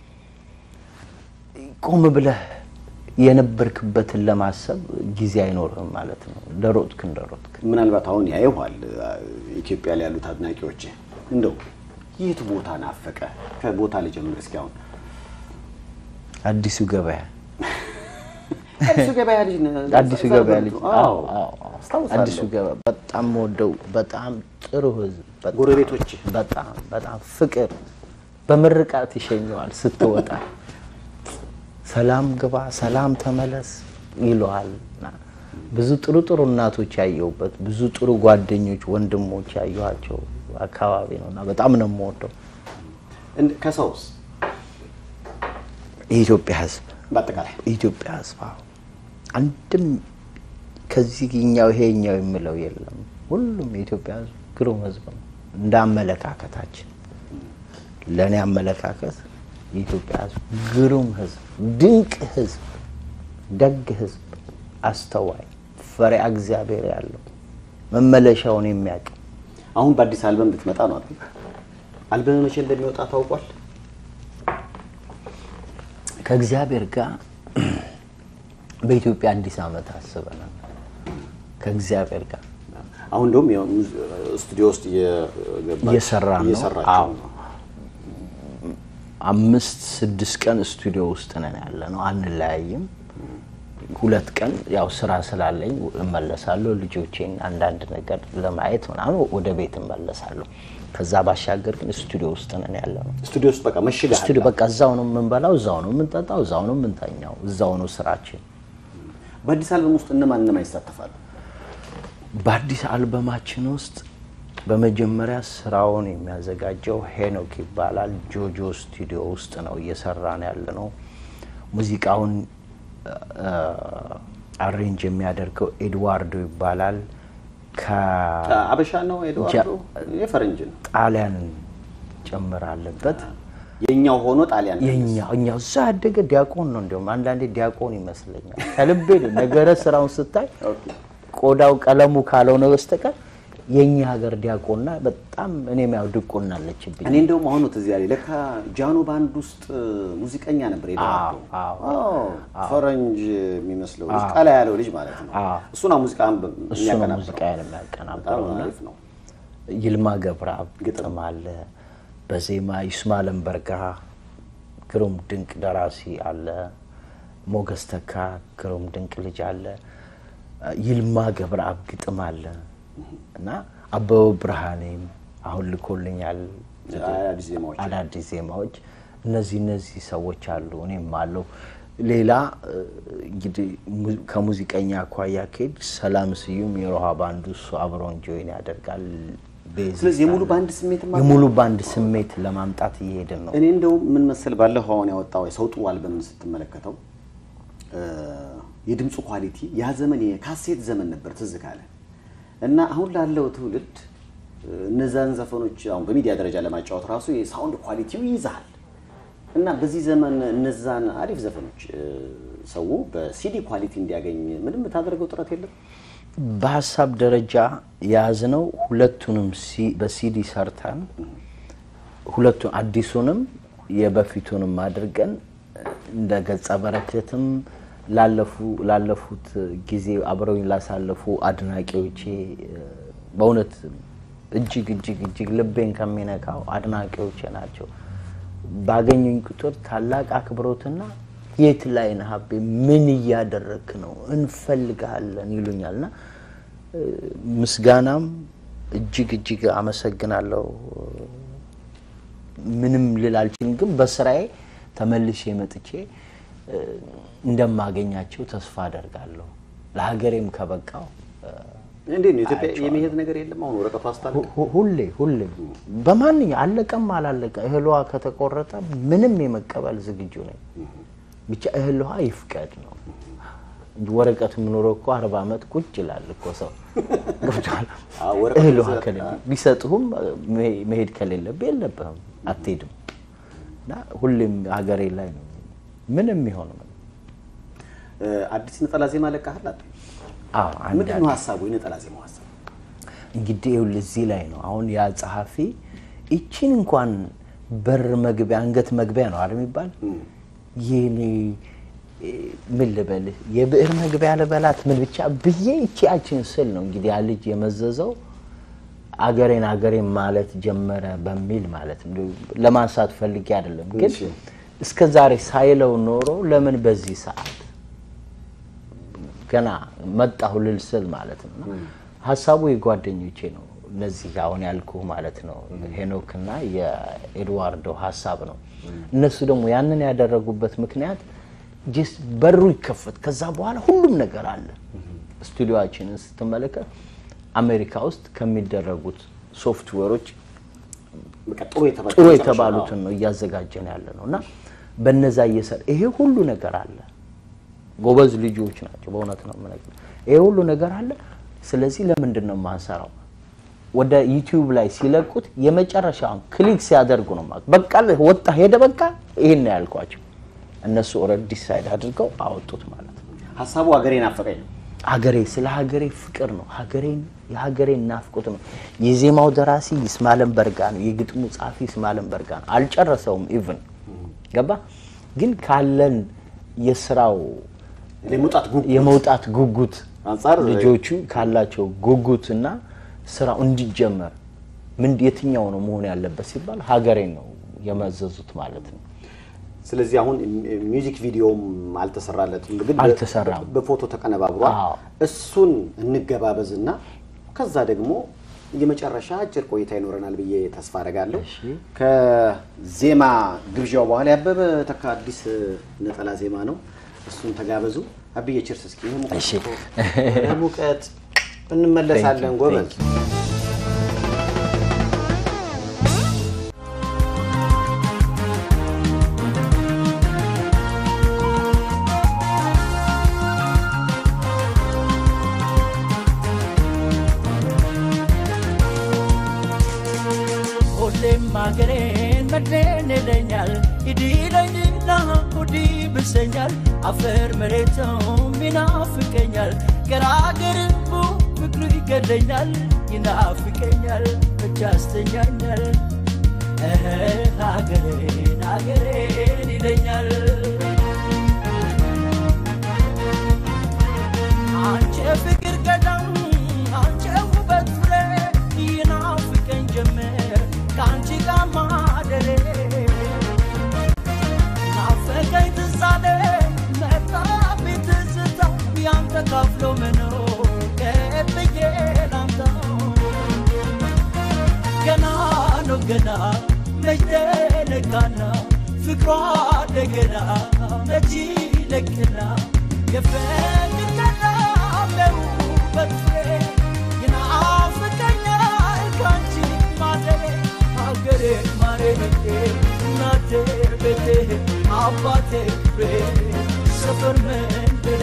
ቆም ብለህ የነበርክበትን ለማሰብ ጊዜ አይኖርህም ማለት ነው። እንደሮጥክ እንደሮጥክ ምናልባት አሁን ያየኋል ኢትዮጵያ ላይ ያሉት አድናቂዎች እንደው የት ቦታ ናፈቀ? ከቦታ ልጀምር እስኪ። አሁን አዲሱ ገበያ አዲሱ ገበያ ልጅ ነህ? አዲሱ ገበያ ልጅ አዎ፣ አዎ፣ አዎ፣ አዎ። አስታውሳለሁ። አዲሱ ገበያ በጣም ወደው በጣም ጥሩ ህዝብ፣ በጣም- ጎረቤቶች? በጣም በጣም ፍቅር በምርቃት ይሸኘዋል ስትወጣ ሰላም ግባ፣ ሰላም ተመለስ ይለዋል። እና ብዙ ጥሩ ጥሩ እናቶች ያየሁበት ብዙ ጥሩ ጓደኞች፣ ወንድሞች ያየኋቸው አካባቢ ነው እና በጣም ነው የምወደው እንደ- ከሰውስ የኢትዮጵያ ህዝብ በአጠቃላይ የኢትዮጵያ ህዝብ አዎ። አንድም ከዚህኛው ይሄኛው የምለው የለም። ሁሉም የኢትዮጵያ ህዝብ ግሩም ህዝብ ነው። እንደ አመለካከታችን ለእኔ አመለካከት የኢትዮጵያ ህዝብ ግሩም ህዝብ፣ ድንቅ ህዝብ፣ ደግ ህዝብ፣ አስተዋይ፣ ፈሪሃ እግዚአብሔር ያለው መመለሻውን የሚያውቅ አሁን በአዲስ አልበም ልትመጣ ነው አይደል? አልበም መቼ እንደሚወጣ ታውቋል? ከእግዚአብሔር ጋር በኢትዮጵያ አዲስ ዓመት አስበናል። ከእግዚአብሔር ጋር አሁን እንደውም ያው ሙዝ- ስቱዲዮ ውስጥ እየገባች- እየሰራ ነው። እየሰራችሁ አዎ። ነው። አምስት ስድስት ቀን ስቱዲዮ ውስጥ ነን ያለ ነው። አንለያይም። ሁለት ቀን ያው ስራ ስላለኝ እመለሳለሁ። ልጆቼን አንዳንድ ነገር ለማየት ምናምን ወደ ቤት እመለሳለሁ። ከዛ ባሻገር ግን ስቱዲዮ ውስጥ ነን ያለ ነው። ስቱዲዮ ውስጥ በቃ መሽገህ ስቱዲዮ በቃ እዛው ነው የምንበላው፣ እዛው ነው የምንጠጣው፣ እዛው ነው የምንተኛው፣ እዛው ነው ስራችን። በአዲስ አልበም ውስጥ እነማን እነማን ይሳተፋሉ? በአዲስ አልበማችን ውስጥ በመጀመሪያ ስራውን የሚያዘጋጀው ሄኖክ ይባላል። ጆጆ ስቱዲዮ ውስጥ ነው እየሰራን ያለ ነው። ሙዚቃውን አሬንጅ የሚያደርገው ኤድዋርዶ ይባላል። ከጣሊያን አበሻ ነው ኤድዋርዶ? የፈረንጅ ነው። ጭምር አለበት። የኛው ሆኖ ጣሊያን ነው። የኛ እኛ እዛ ያደገ ዲያቆን ነው። እንዲሁም አንዳንዴ ዲያቆን ይመስለኛል። ከልቤ ነው ነገረ ስራውን ስታይ ኦኬ። ቆዳው ቀለሙ ካልሆነ በስተቀር የኛ ሀገር ዲያቆንና በጣም እኔም ያው ድቁና አለችብኝ። እኔ እንደውም አሁን ነው ትዝ ያለኝ ለካ ጃኖ ባንድ ውስጥ ሙዚቀኛ ነበር ኤድዋርዶ። አዎ፣ አዎ፣ ፈረንጅ የሚመስለው ልጅ አዎ። ቀላ ያለው ልጅ ማለት ነው። አዎ። እሱ ነው ሙዚቃን በ- እሱ ነው የሚያቀናብረው። ሙዚቃዬን በጣም የሚያቀናብረው እና አሪፍ ነው። ይልማ ገብረአብ ግጥም አለ። በዜማ ይስማዕላም በርጋ ግሩም ድንቅ ደራሲ አለ። ሞገስ ተካ ግሩም ድንቅ ልጅ አለ። ይልማ ገብረአብ ግጥም አለ እና አበበ ብርሃኔም አሁን ልኮልኛል አዳዲስ ዜማዎች አዳዲስ ዜማዎች። እነዚህ እነዚህ ሰዎች አሉ፣ እኔም አለው። ሌላ እ፣ እንግዲህ mu- ከሙዚቀኛ አኳያ ከሄድ ሰላም ስዩም የሮሃ ባንዱ እሱ አብሮን ጆይን ያደርጋል። ቤዝ ስለዚህ የሙሉ ባንድ ስሜት የሙሉ ባንድ ስሜት ለማምጣት እየሄድን ነው። እኔ እንደውም ምን መሰል ባለፈው አሁን ያወጣው የሰው ጥሩ አልበምን ስትመለከተው እ፣ የድምፁ ኳሊቲ ያ ዘመን የካሴት ዘመን ነበር ትዝ ካለ እና አሁን ላለው ትውልድ እ፣ እነዛን ዘፈኖች አሁን በሚዲያ ደረጃ ለማጫወት ራሱ የሳውንድ ኳሊቲው ይይዛል እና በዚህ ዘመን እነዛን አሪፍ ዘፈኖች እ፣ ሰው በሲዲ ኳሊቲ እንዲያገኝ ምንም የምታደርገው ጥረት የለም? በሀሳብ ደረጃ የያዝነው ሁለቱንም ሲ- በሲዲ ሰርተን ሁለቱን አዲሱንም የበፊቱንም አድርገን እንደ ገጸ በረከትም ላለፉ ላለፉት ጊዜ አብረውኝ ላሳለፉ አድናቂዎቼ እ፣ በእውነት እጅግ እጅግ እጅግ ልቤን ከሚነካው አድናቂዎቼ ናቸው። ባገኙኝ ቁጥር ታላቅ አክብሮትና የት ላይ ነህ አቤ? ምን እያደረግክ ነው? እንፈልግሃለን ይሉኛልና እ፣ ምስጋናም እጅግ እጅግ አመሰግናለሁ። ምንም ልል አልችልም፣ ግን በስራዬ ተመልሼ መጥቼ እ፣ እንደማገኛቸው ተስፋ አደርጋለሁ። ለሀገሬም ከበቃው እ፣ እንዴት ነው ኢትዮጵያ የመሄድ ነገር የለም? አሁን ወረቀቱ አስታለ ሁ- ሁሌ ሁሌ በማንኛ አለቀም አላለቀ እህሏ ከተቆረጠ ምንም የመቀበል ዝግጁ ነኝ። ብቻ እህልዋ ይፍቀድ ነው እንጂ ወረቀት የምኖረው እኮ አርባ ዓመት ቁጭ ይላል እኮ ሰው ገብቶሃል። አዎ፣ ወረቀት እህልዋ ይዘህ- ከሌለ ቢሰጥሁም መሄድ ከሌለብህ የለብህም አትሄድም። እና ሁሌም ሀገሬ ላይ ነው ምንም ይሆን ምን እ፣ አዲስ ነጠላ ዜማ ለቃህል አለ? አዎ አንድ ምንድን ነው ሀሳቡ? የነጠላ ዜማው ሀሳብ እንግዲህ ይኸውልህ እዚህ ላይ ነው አሁን ያ ጸሐፊ ይቺን እንኳን በር መግቢያ አንገት መግቢያ ነው አይደል የሚባል ይህን ምን ልበልህ የብዕር መግቢያ ልበላት ምን ብቻ ብዬ ይቺ ያችን ስል ነው እንግዲህ ያ ልጅ የመዘዘው አገሬን አገሬን ማለት ጀመረ በሚል ማለት ነው። ለማንሳት ፈልጌ አይደለም፣ ግን እሺ። እስከ ዛሬ ሳይለው ኖሮ ለምን በዚህ ሰዓት ገና መጣሁ ልል ስል ማለት ነው። እና ሀሳቡ የጓደኞቼ ነው። እነዚህ አሁን ያልኩ ማለት ነው ሄኖክና የኤድዋርዶ ሀሳብ ነው። እነሱ ደግሞ ያንን ያደረጉበት ምክንያት ጀስ በሩ ይከፈት፣ ከዛ በኋላ ሁሉም ነገር አለ። ስቱዲዮችንን ስትመለከት አሜሪካ ውስጥ ከሚደረጉት ሶፍትዌሮች በቃ ጥሩ የተባለ ጥሩ የተባሉትን ነው እያዘጋጀን ያለ ነው እና በነዛ እየሰራ ይሄ ሁሉ ነገር አለ። ጎበዝ ልጆች ናቸው። በእውነት ነው የምነግርህ። ይሄ ሁሉ ነገር አለ። ስለዚህ ለምንድን ነው የማንሰራው? ወደ ዩቲዩብ ላይ ሲለቁት የመጨረሻውን ክሊክ ሲያደርጉ ነው ማለት በቃ ወጣ ሄደ በቃ ይሄን ነው ያልኳቸው። እነሱ ኦልሬዲ ዲሳይድ አድርገው አወጡት ማለት ነው። ሀሳቡ ሀገሬ ናፈቀኝ ነው። ሀገሬ ስለ ሀገሬ ፍቅር ነው። ሀገሬን የሀገሬን ናፍቆት ነው። የዜማው ደራሲ ይስማለን በርጋ ነው። የግጥሙ ጸሐፊ ይስማለን በርጋ ነው። አልጨረሰውም ኢቭን ገባ። ግን ካለን የስራው የመውጣት ጉጉት የመውጣት ጉጉት አንጻር ልጆቹ ካላቸው ጉጉት እና ስራው እንዲጀመር ምን የትኛው ነው መሆን ያለበት ሲባል ሀገሬን ነው የመዘዙት ማለት ነው። ስለዚህ አሁን ሚውዚክ ቪዲዮም አልተሰራለትም፣ ግን አልተሰራም። በፎቶ ተቀነባብሯል። አዎ። እሱን እንገባበዝና ከዛ ደግሞ የመጨረሻ አጭር ቆይታ ይኖረናል ብዬ ተስፋ አደርጋለሁ። እሺ። ከዜማ ግብዣው በኋላ ያበበ ተካ አዲስ ነጠላ ዜማ ነው። እሱን ተጋበዙ። አብዬ ችርስ እስኪ ይሄ ሙቀት እሺ። እኮ ወደ ሙቀት እንመለሳለን። Thank you, ጎበዝ thank ሁሌም አገሬን መድሬን ይለኛል ይዲለኝና ሁዲ ብሰኛል አፈር መሬቱም ይናፍቀኛል ገራገርቡ ፍቅሩ ይገለኛል ይናፍቀኛል እጅ ያስተኛኛል እህ ሀገሬን ሀገሬን ይለኛል አንቺ ፍቅር ቀደም አንቺ ውበት ፍሬ ይናፍቀኝ ጀመር ከአንቺ ጋር ማደሬ ናፈቀኝ ትዛለ መጣብኝ ትዝታው ያንተ ካፍሎ መኖር ከብዬ ላምታው ገና ነው ገና መች ተነካና ፍቅሯ እንደገና መች ይለቅና የፍቅር ቀዳለው በፍሬ ይናፍቀኛል ካንቺ ማደሬ ሀገሬ ማሬ እናቴ ቤቴ አባቴ ቤት ሰፈር መንደሬ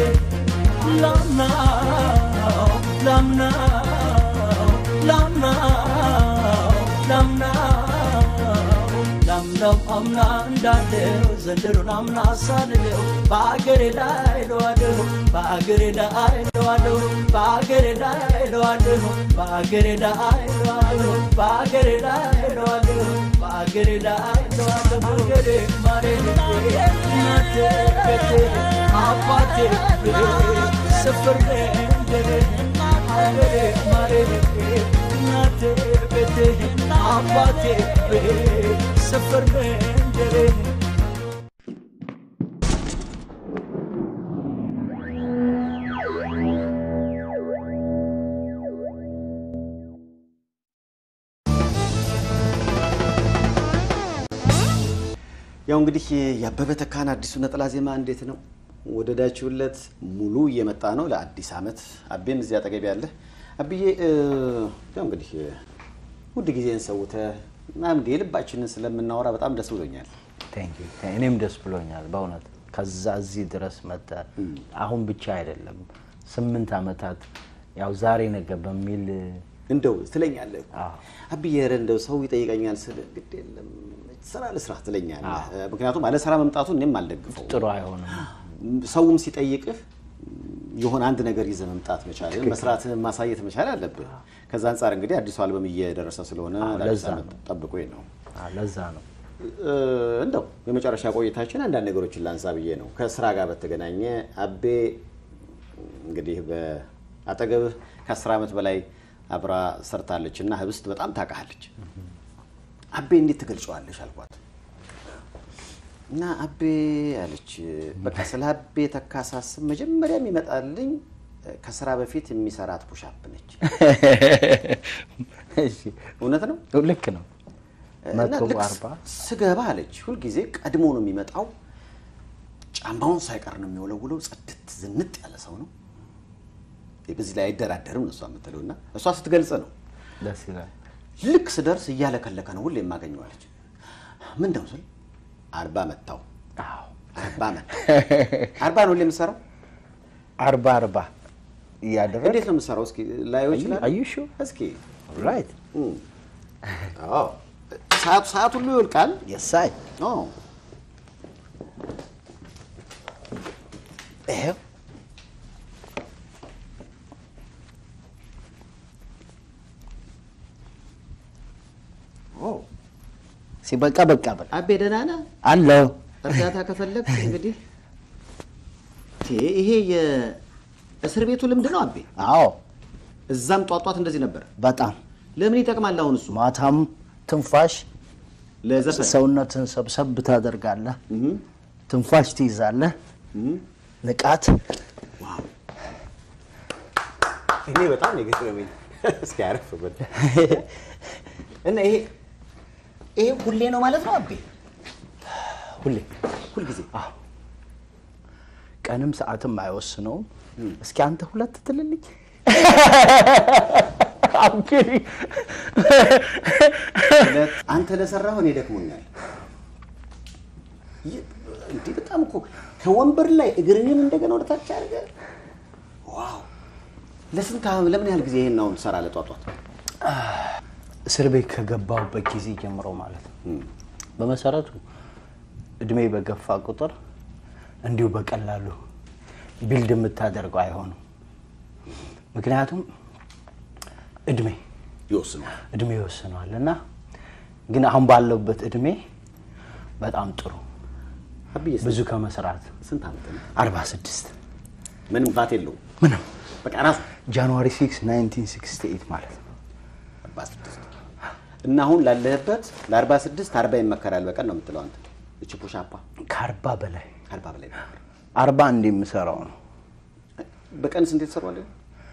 ላምናው ላምናው ላምናው ላምናው ላምናው አምና እንዳለው ዘንድሮን አምና ሳልለው በአገሬ ላይ ለዋለሁ በአገሬ ላይ ለዋለሁ በአገሬ ላይ ለዋለሁ በአገሬ ላይ ለዋለሁ በአገሬ ላይ ለዋለሁ በአገሬ ላይ ለዋለሁ አገሬ ማሬ እናቴ ቤቴ አባቴ ቤት ስፍር መንደሬ ሀገሬ ማሬ እናቴ ቤቴ አባቴ ቤት ስፍር መንደሬ ያው እንግዲህ የአበበ ተካን አዲሱ ነጠላ ዜማ እንዴት ነው ወደዳችሁለት? ሙሉ እየመጣ ነው ለአዲስ ዓመት። አቤም እዚህ አጠገብ ያለ አብዬ፣ እ፣ ያው እንግዲህ ውድ ጊዜን ሰውተህ ምናምን የልባችንን ስለምናወራ በጣም ደስ ብሎኛል። Thank you. እኔም ደስ ብሎኛል በእውነት ከዛ እዚህ ድረስ መጠ አሁን ብቻ አይደለም ስምንት ዓመታት ያው ዛሬ ነገ በሚል እንደው ትለኛለህ እኮ አዎ። አብዬ፣ ኧረ እንደው ሰው ይጠይቀኛል ስል ግድ የለም ስራ ልስራ ትለኛለህ። ምክንያቱም አለ ስራ መምጣቱን እኔም አልደግፈው። ጥሩ አይሆንም። ሰውም ሲጠይቅህ የሆነ አንድ ነገር ይዘህ መምጣት መቻል መስራትህን ማሳየት መቻል አለብህ። ከዛ አንጻር እንግዲህ አዲሱ አልበም እየደረሰ ስለሆነ ለአዲስ ለዛ ዓመት ጠብቆኝ ነው። አ፣ ለዛ ነው እ፣ እንደው የመጨረሻ ቆይታችን አንዳንድ ነገሮችን ላንሳ ብዬ ነው። ከስራ ጋር በተገናኘ አቤ እንግዲህ በአጠገብህ ከአስር ዓመት በላይ አብራ ሰርታለች እና ህብስት በጣም ታውቃለች። አቤ እንዴት ትገልጸዋለሽ አልኳት እና አቤ አለች በቃ ስለ አቤ ተካ ሳስብ መጀመሪያ የሚመጣልኝ ከስራ በፊት የሚሰራት ፑሻፕ ነች። እሺ፣ እውነት ነው። ልክ ነው። እና መቶ ልክ አርባ ስገባ አለች ሁልጊዜ ቀድሞ ነው የሚመጣው። ጫማውን ሳይቀር ነው የሚወለውለው። ጽድት ዝንጥ ያለ ሰው ነው። በዚህ ላይ አይደራደርም ነው እሷ የምትለው እና እሷ ስትገልጽ ነው። ደስ ይላል። ልክ ስደርስ እያለከለከ ነው ሁሌ የማገኘዋለች። ምን ነው ስል አርባ መታው አዎ አርባ መታ አርባ ነው ሁሌ የምትሰራው። አርባ አርባ እያደረግ እንዴት ነው የምትሰራው? እስኪ ላየው ይችላል። Are you sure? እስኪ ራይት እም። አዎ ሰዓቱ ሰዓት ሁሉ ይወልቃል። የሳይ አዎ ይሄው ኦ ሲበቃ በቃ በቃ አቤ ደህና ነህ? አለው እርዳታ ከፈለግ እንግዲህ ይሄ ይሄ የእስር ቤቱ ልምድ ነው አቤ። አዎ እዛም ጧጧት እንደዚህ ነበር። በጣም ለምን ይጠቅማል አሁን እሱ ማታም ትንፋሽ ለዘፈን ሰውነትን ሰብሰብ ታደርጋለህ፣ እህ ትንፋሽ ትይዛለህ፣ እህ ንቃት ዋው እኔ በጣም ነው የገረመኝ። እስኪ አረፍ በል እና ይሄ ይሄ ሁሌ ነው ማለት ነው አቤ? ሁሌ ሁልጊዜ ቀንም ሰዓትም አይወስነውም። እስኪ አንተ ሁለት ትልልኝ ሁለት አንተ ለሰራሁ እኔ ደክሞኛል። ይህ- እንዲህ በጣም እኮ ከወንበር ላይ እግርህን እንደገና ወደ ታች አድርገህ ዋው! ለስንት ዓመት ለምን ያህል ጊዜ ይሄን አሁን ትሰራለህ? ጧት ጧት እስር ቤት ከገባሁበት ጊዜ ጀምሮ ማለት ነው። በመሰረቱ እድሜ በገፋ ቁጥር እንዲሁ በቀላሉ ቢልድ የምታደርገው አይሆንም። ምክንያቱም እድሜ ይወስነዋል። እድሜ ይወስነዋል እና ግን አሁን ባለውበት እድሜ በጣም ጥሩ አብዬ ብዙ ከመስራት ስንት ዓመት ነው? 46 ምንም ባት የለውም። ምንም በቃ ራሱ ጃንዋሪ 6 1968 ማለት ነው። 46 እና አሁን ላለህበት ለ46 40 ይመከራል በቀን ነው የምትለው አንተ። እቺ ፑሻፓ ከአርባ በላይ ከአርባ በላይ ይመከራል። አርባ እንደ የምሰራው ነው በቀን ስንት ትሰራዋለህ?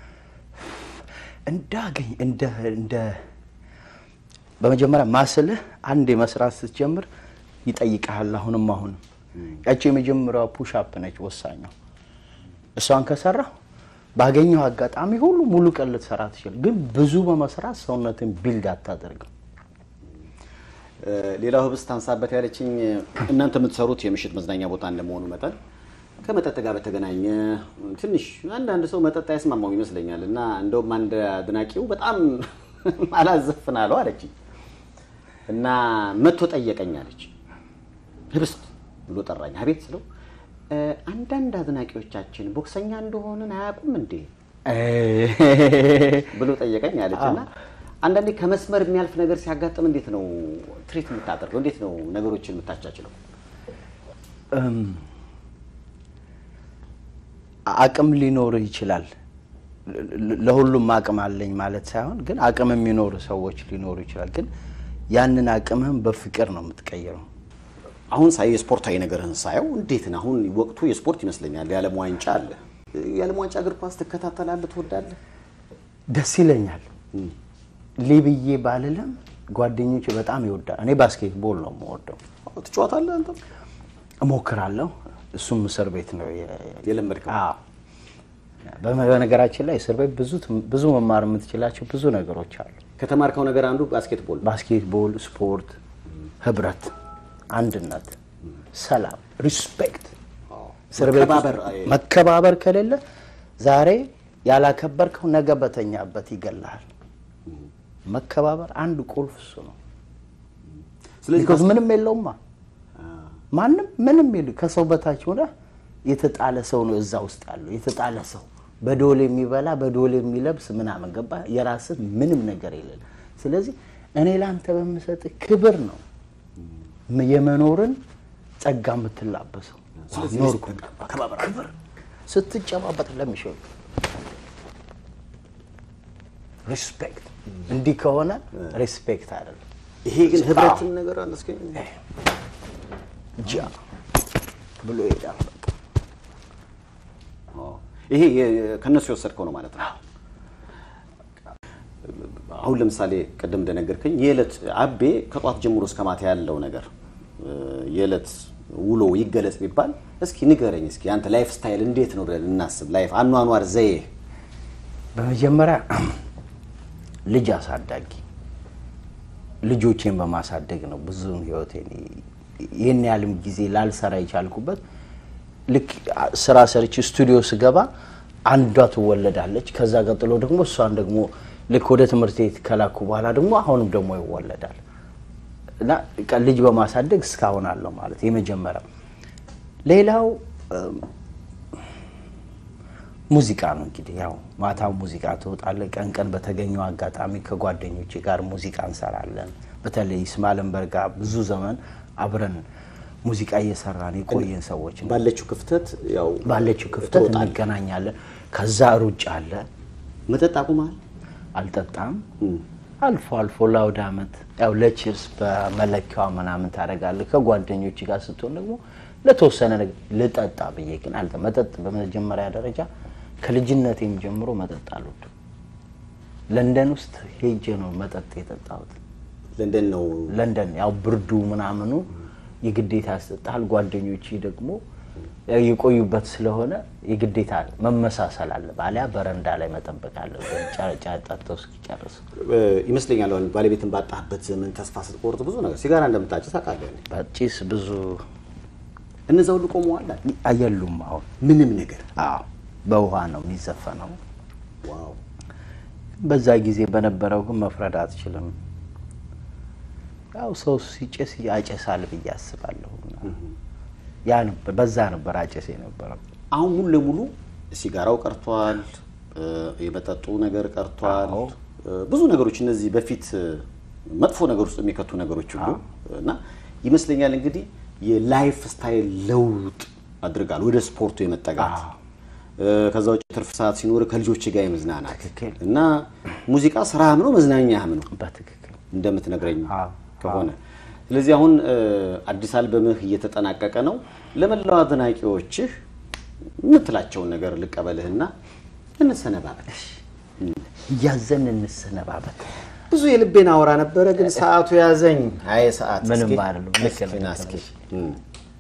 እንዳገኝ እንደ እንደ በመጀመሪያ ማስልህ አንድ መስራት ስትጀምር ይጠይቀሃል። አሁንም አሁንም ያቺ የመጀመሪያዋ ፑሻፕ ነች ወሳኛው። እሷን ከሰራ ባገኘው አጋጣሚ ሁሉ ሙሉ ቀን ልትሰራ ትችል፣ ግን ብዙ በመስራት ሰውነትን ቢልድ አታደርግም። እ፣ ሌላው ህብስት ታንሳበት ያለችኝ እናንተ የምትሰሩት የምሽት መዝናኛ ቦታ እንደመሆኑ መጠን ከመጠጥ ጋር በተገናኘ ትንሽ አንዳንድ ሰው መጠጥ አይስማማው ይመስለኛል እና እንደውም አንድ አድናቂው በጣም አላዘፍናለሁ አለችኝ እና መጥቶ ጠየቀኝ አለች። ህብስት ብሎ ጠራኝ። አቤት ስለው እ፣ አንዳንድ አድናቂዎቻችን ቦክሰኛ እንደሆንን አያውቁም እንዴ ብሎ ጠየቀኝ አለች እና አንዳንዴ ከመስመር የሚያልፍ ነገር ሲያጋጥም እንዴት ነው ትሪት የምታደርገው? እንዴት ነው ነገሮችን የምታቻችለው? እም፣ አቅም ሊኖርህ ይችላል። ለ- ለ- ለሁሉም አቅም አለኝ ማለት ሳይሆን ግን አቅም የሚኖሩ ሰዎች ሊኖሩ ይችላል። ግን ያንን አቅምህን በፍቅር ነው የምትቀይረው። አሁን ሳይ የስፖርታዊ ነገርህን ሳየው እንዴት ነው አሁን ወቅቱ የስፖርት ይመስለኛል። የዓለም ዋንጫ አለ። የዓለም ዋንጫ እግር ኳስ ትከታተላለህ? ትወዳለህ? ደስ ይለኛል። ሊብዬ ባልልም ጓደኞቼ በጣም ይወዳል። እኔ ባስኬትቦል ነው የምወደው፣ አዎ፣ ትጫወታለህ? አንተ እሞክራለሁ። እሱም እስር ቤት ነው የ- የለመድከው? አዎ። በመ- በነገራችን ላይ እስር ቤት ብዙ ትም- ብዙ መማር የምትችላቸው ብዙ ነገሮች አሉ። ከተማርከው ነገር አንዱ ባስኬትቦል ነው። ባስኬትቦል፣ ስፖርት፣ ህብረት፣ አንድነት፣ ሰላም፣ ሪስፔክት እስር ቤት ውስጥ መከባበር፣ አይ፣ መከባበር ከሌለ ዛሬ ያላከበርከው ነገ በተኛበት ይገላል። መከባበር አንድ ቁልፍ እሱ ነው። ስለዚህ ቢኮዝ ምንም የለውማ ማንም ምንም የለ ከሰው በታች ሆነ የተጣለ ሰው ነው እዛ ውስጥ ያለው የተጣለ ሰው በዶል የሚበላ በዶል የሚለብስ ምናምን ገባ የራስህ ምንም ነገር የሌለ ስለዚህ እኔ ለአንተ በምሰጥ ክብር ነው ም- የመኖርን ጸጋ የምትላበሰው ስለዚህ ኖርኩ አከባበር ክብር ስትጨባበጥ ለሚሸው ሪስፔክት እንዲህ ከሆነ ሪስፔክት አይደለም ይሄ ግን ህብረትን ነገር አለ እስኪ ጃ ብሎ ይሄዳል በቃ። አዎ። ይሄ የ- ከእነሱ የወሰድከው ነው ማለት ነው። አሁን ለምሳሌ ቅድም እንደነገርከኝ የዕለት አቤ ከጧት ጀምሮ እስከ ማታ ያለው ነገር እ፣ የዕለት ውሎ ይገለጽ ቢባል እስኪ ንገረኝ። እስኪ አንተ ላይፍ ስታይል እንዴት ነው ብለን እናስብ። ላይፍ አኗኗር ዘዬ በመጀመሪያ ልጅ አሳዳጊ ልጆቼን በማሳደግ ነው ብዙውን ህይወቴን ይህን ያህልም ጊዜ ላልሰራ የቻልኩበት። ልክ ስራ ሰርች ስቱዲዮ ስገባ አንዷ ትወለዳለች። ከዛ ቀጥሎ ደግሞ እሷን ደግሞ ልክ ወደ ትምህርት ቤት ከላኩ በኋላ ደግሞ አሁንም ደግሞ ይወለዳል እና በቃ ልጅ በማሳደግ እስካሁን አለው ማለት የመጀመሪያው። ሌላው እም፣ ሙዚቃ ነው እንግዲህ ያው ማታ ሙዚቃ ትወጣለ። ቀን ቀን በተገኘው አጋጣሚ ከጓደኞቼ ጋር ሙዚቃ እንሰራለን። በተለይ ስማለንበር ጋር ብዙ ዘመን አብረን ሙዚቃ እየሰራን የቆየን ሰዎች ነን። ባለችው ክፍተት ያው ባለችው ክፍተት ትወጣለህ። እንገናኛለን። ከዛ ሩጫ አለ። መጠጥ አቁመሃል? አልጠጣም። አልፎ አልፎ ለአውደ ዓመት ያው ለቺርስ በመለኪያዋ ምናምን ታደርጋለህ። ከጓደኞች ጋር ስትሆን ደግሞ ለተወሰነ ነገር ልጠጣ ብዬ ግን አልጠ መጠጥ በመጀመሪያ ደረጃ ከልጅነቴም ጀምሮ መጠጥ አልወድም። ለንደን ውስጥ ሄጄ ነው መጠጥ የጠጣሁት። ለንደን ነው ለንደን ያው ብርዱ ምናምኑ የግዴታ ያስጠጣል። ጓደኞች ደግሞ ያው የቆዩበት ስለሆነ የግዴታ መመሳሰል አለ። ባሊያ በረንዳ ላይ መጠበቅ አለ ጫጫ ጠጥተው እስኪጨርሱ። እ፣ ይመስለኛል አሁን ባለቤትን ባጣህበት ዘመን ተስፋ ስትቆርጥ ብዙ ነገር ሲጋራ እንደምታጭስ ታውቃለህ። እኔ። በጭስ ብዙ እነዛ ሁሉ ቆመዋል። አየሉም። አሁን ምንም ነገር አዎ በውሃ ነው የሚዘፈነው። ዋው በዛ ጊዜ በነበረው ግን መፍረድ አትችልም። ያው ሰው ሲጨስ ያጨሳል ብዬ አስባለሁ። ያ ነበር በዛ ነበር አጨስ የነበረው። አሁን ሙሉ ለሙሉ ሲጋራው ቀርቷል፣ እ፣ የመጠጡ ነገር ቀርቷል። አዎ። እ፣ ብዙ ነገሮች እነዚህ በፊት እ፣ መጥፎ ነገር ውስጥ የሚከቱ ነገሮች ሁሉ እና ይመስለኛል እንግዲህ የላይፍ ስታይል ለውጥ አድርጋል ወደ ስፖርቱ የመጠጋት አዎ። እ፣ ከዛ ውጭ ትርፍ ሰዓት ሲኖር ከልጆች ጋር የመዝናናት ትክክል። እና ሙዚቃ ስራህም ነው መዝናኛህም ነው በትክክል እንደምትነግረኝ አዎ፣ ከሆነ ስለዚህ አሁን እ፣ አዲስ አልበምህ እየተጠናቀቀ ነው። ለመላው አድናቂዎችህ የምትላቸውን ነገር ልቀበልህና እንሰነባበት። እያዘን እንሰነባበት። ብዙ የልቤን አወራ ነበረ፣ ግን ሰዓቱ ያዘኝ። አይ ሰዓት ምንም እስኪ፣ አይደለም። ልክ እስኪ ነህ፣ ና ልክ እስኪ። ነህ። እም፣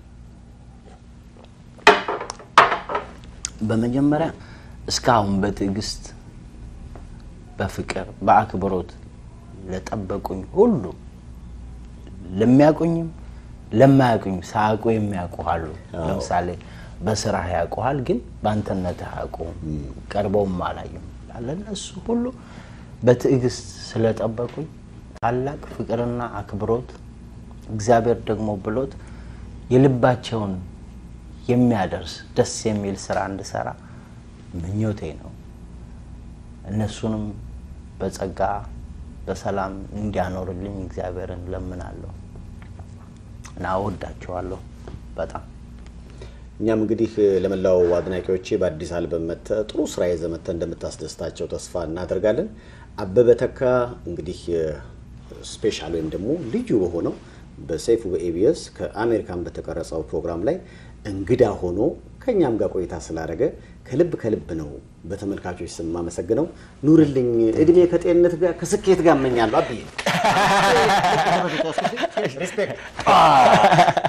በመጀመሪያ እስካሁን በትዕግስት በፍቅር በአክብሮት ለጠበቁኝ ሁሉ ለሚያውቁኝም ለማያውቁኝም ሳያውቁ የሚያውቁሃሉ። ለምሳሌ በስራህ ያውቁሃል፣ ግን በአንተነትህ አያውቁም፣ ቀርበውም አላዩም። ለእነሱ ሁሉ በትዕግስት ስለጠበቁኝ ታላቅ ፍቅርና አክብሮት እግዚአብሔር ደግሞ ብሎት የልባቸውን የሚያደርስ ደስ የሚል ስራ እንድሰራ ምኞቴ ነው። እነሱንም በጸጋ በሰላም እንዲያኖርልኝ እግዚአብሔርን ለምናለሁ እና እወዳቸዋለሁ በጣም። እኛም እንግዲህ ለመላው አድናቂዎቼ በአዲስ አልበም መጥተህ ጥሩ ስራ ይዘህ መጥተህ እንደምታስደስታቸው ተስፋ እናደርጋለን። አበበ ተካ እንግዲህ ስፔሻል ወይም ደግሞ ልዩ በሆነው በሰይፉ በኤቢኤስ ከአሜሪካን በተቀረጸው ፕሮግራም ላይ እንግዳ ሆኖ ከእኛም ጋር ቆይታ ስላደረገ ከልብ ከልብ ነው በተመልካቾች ስም የማመሰግነው። ኑርልኝ፣ እድሜ ከጤንነት ጋር ከስኬት ጋር እመኛለሁ። አብዬ ሪስፔክት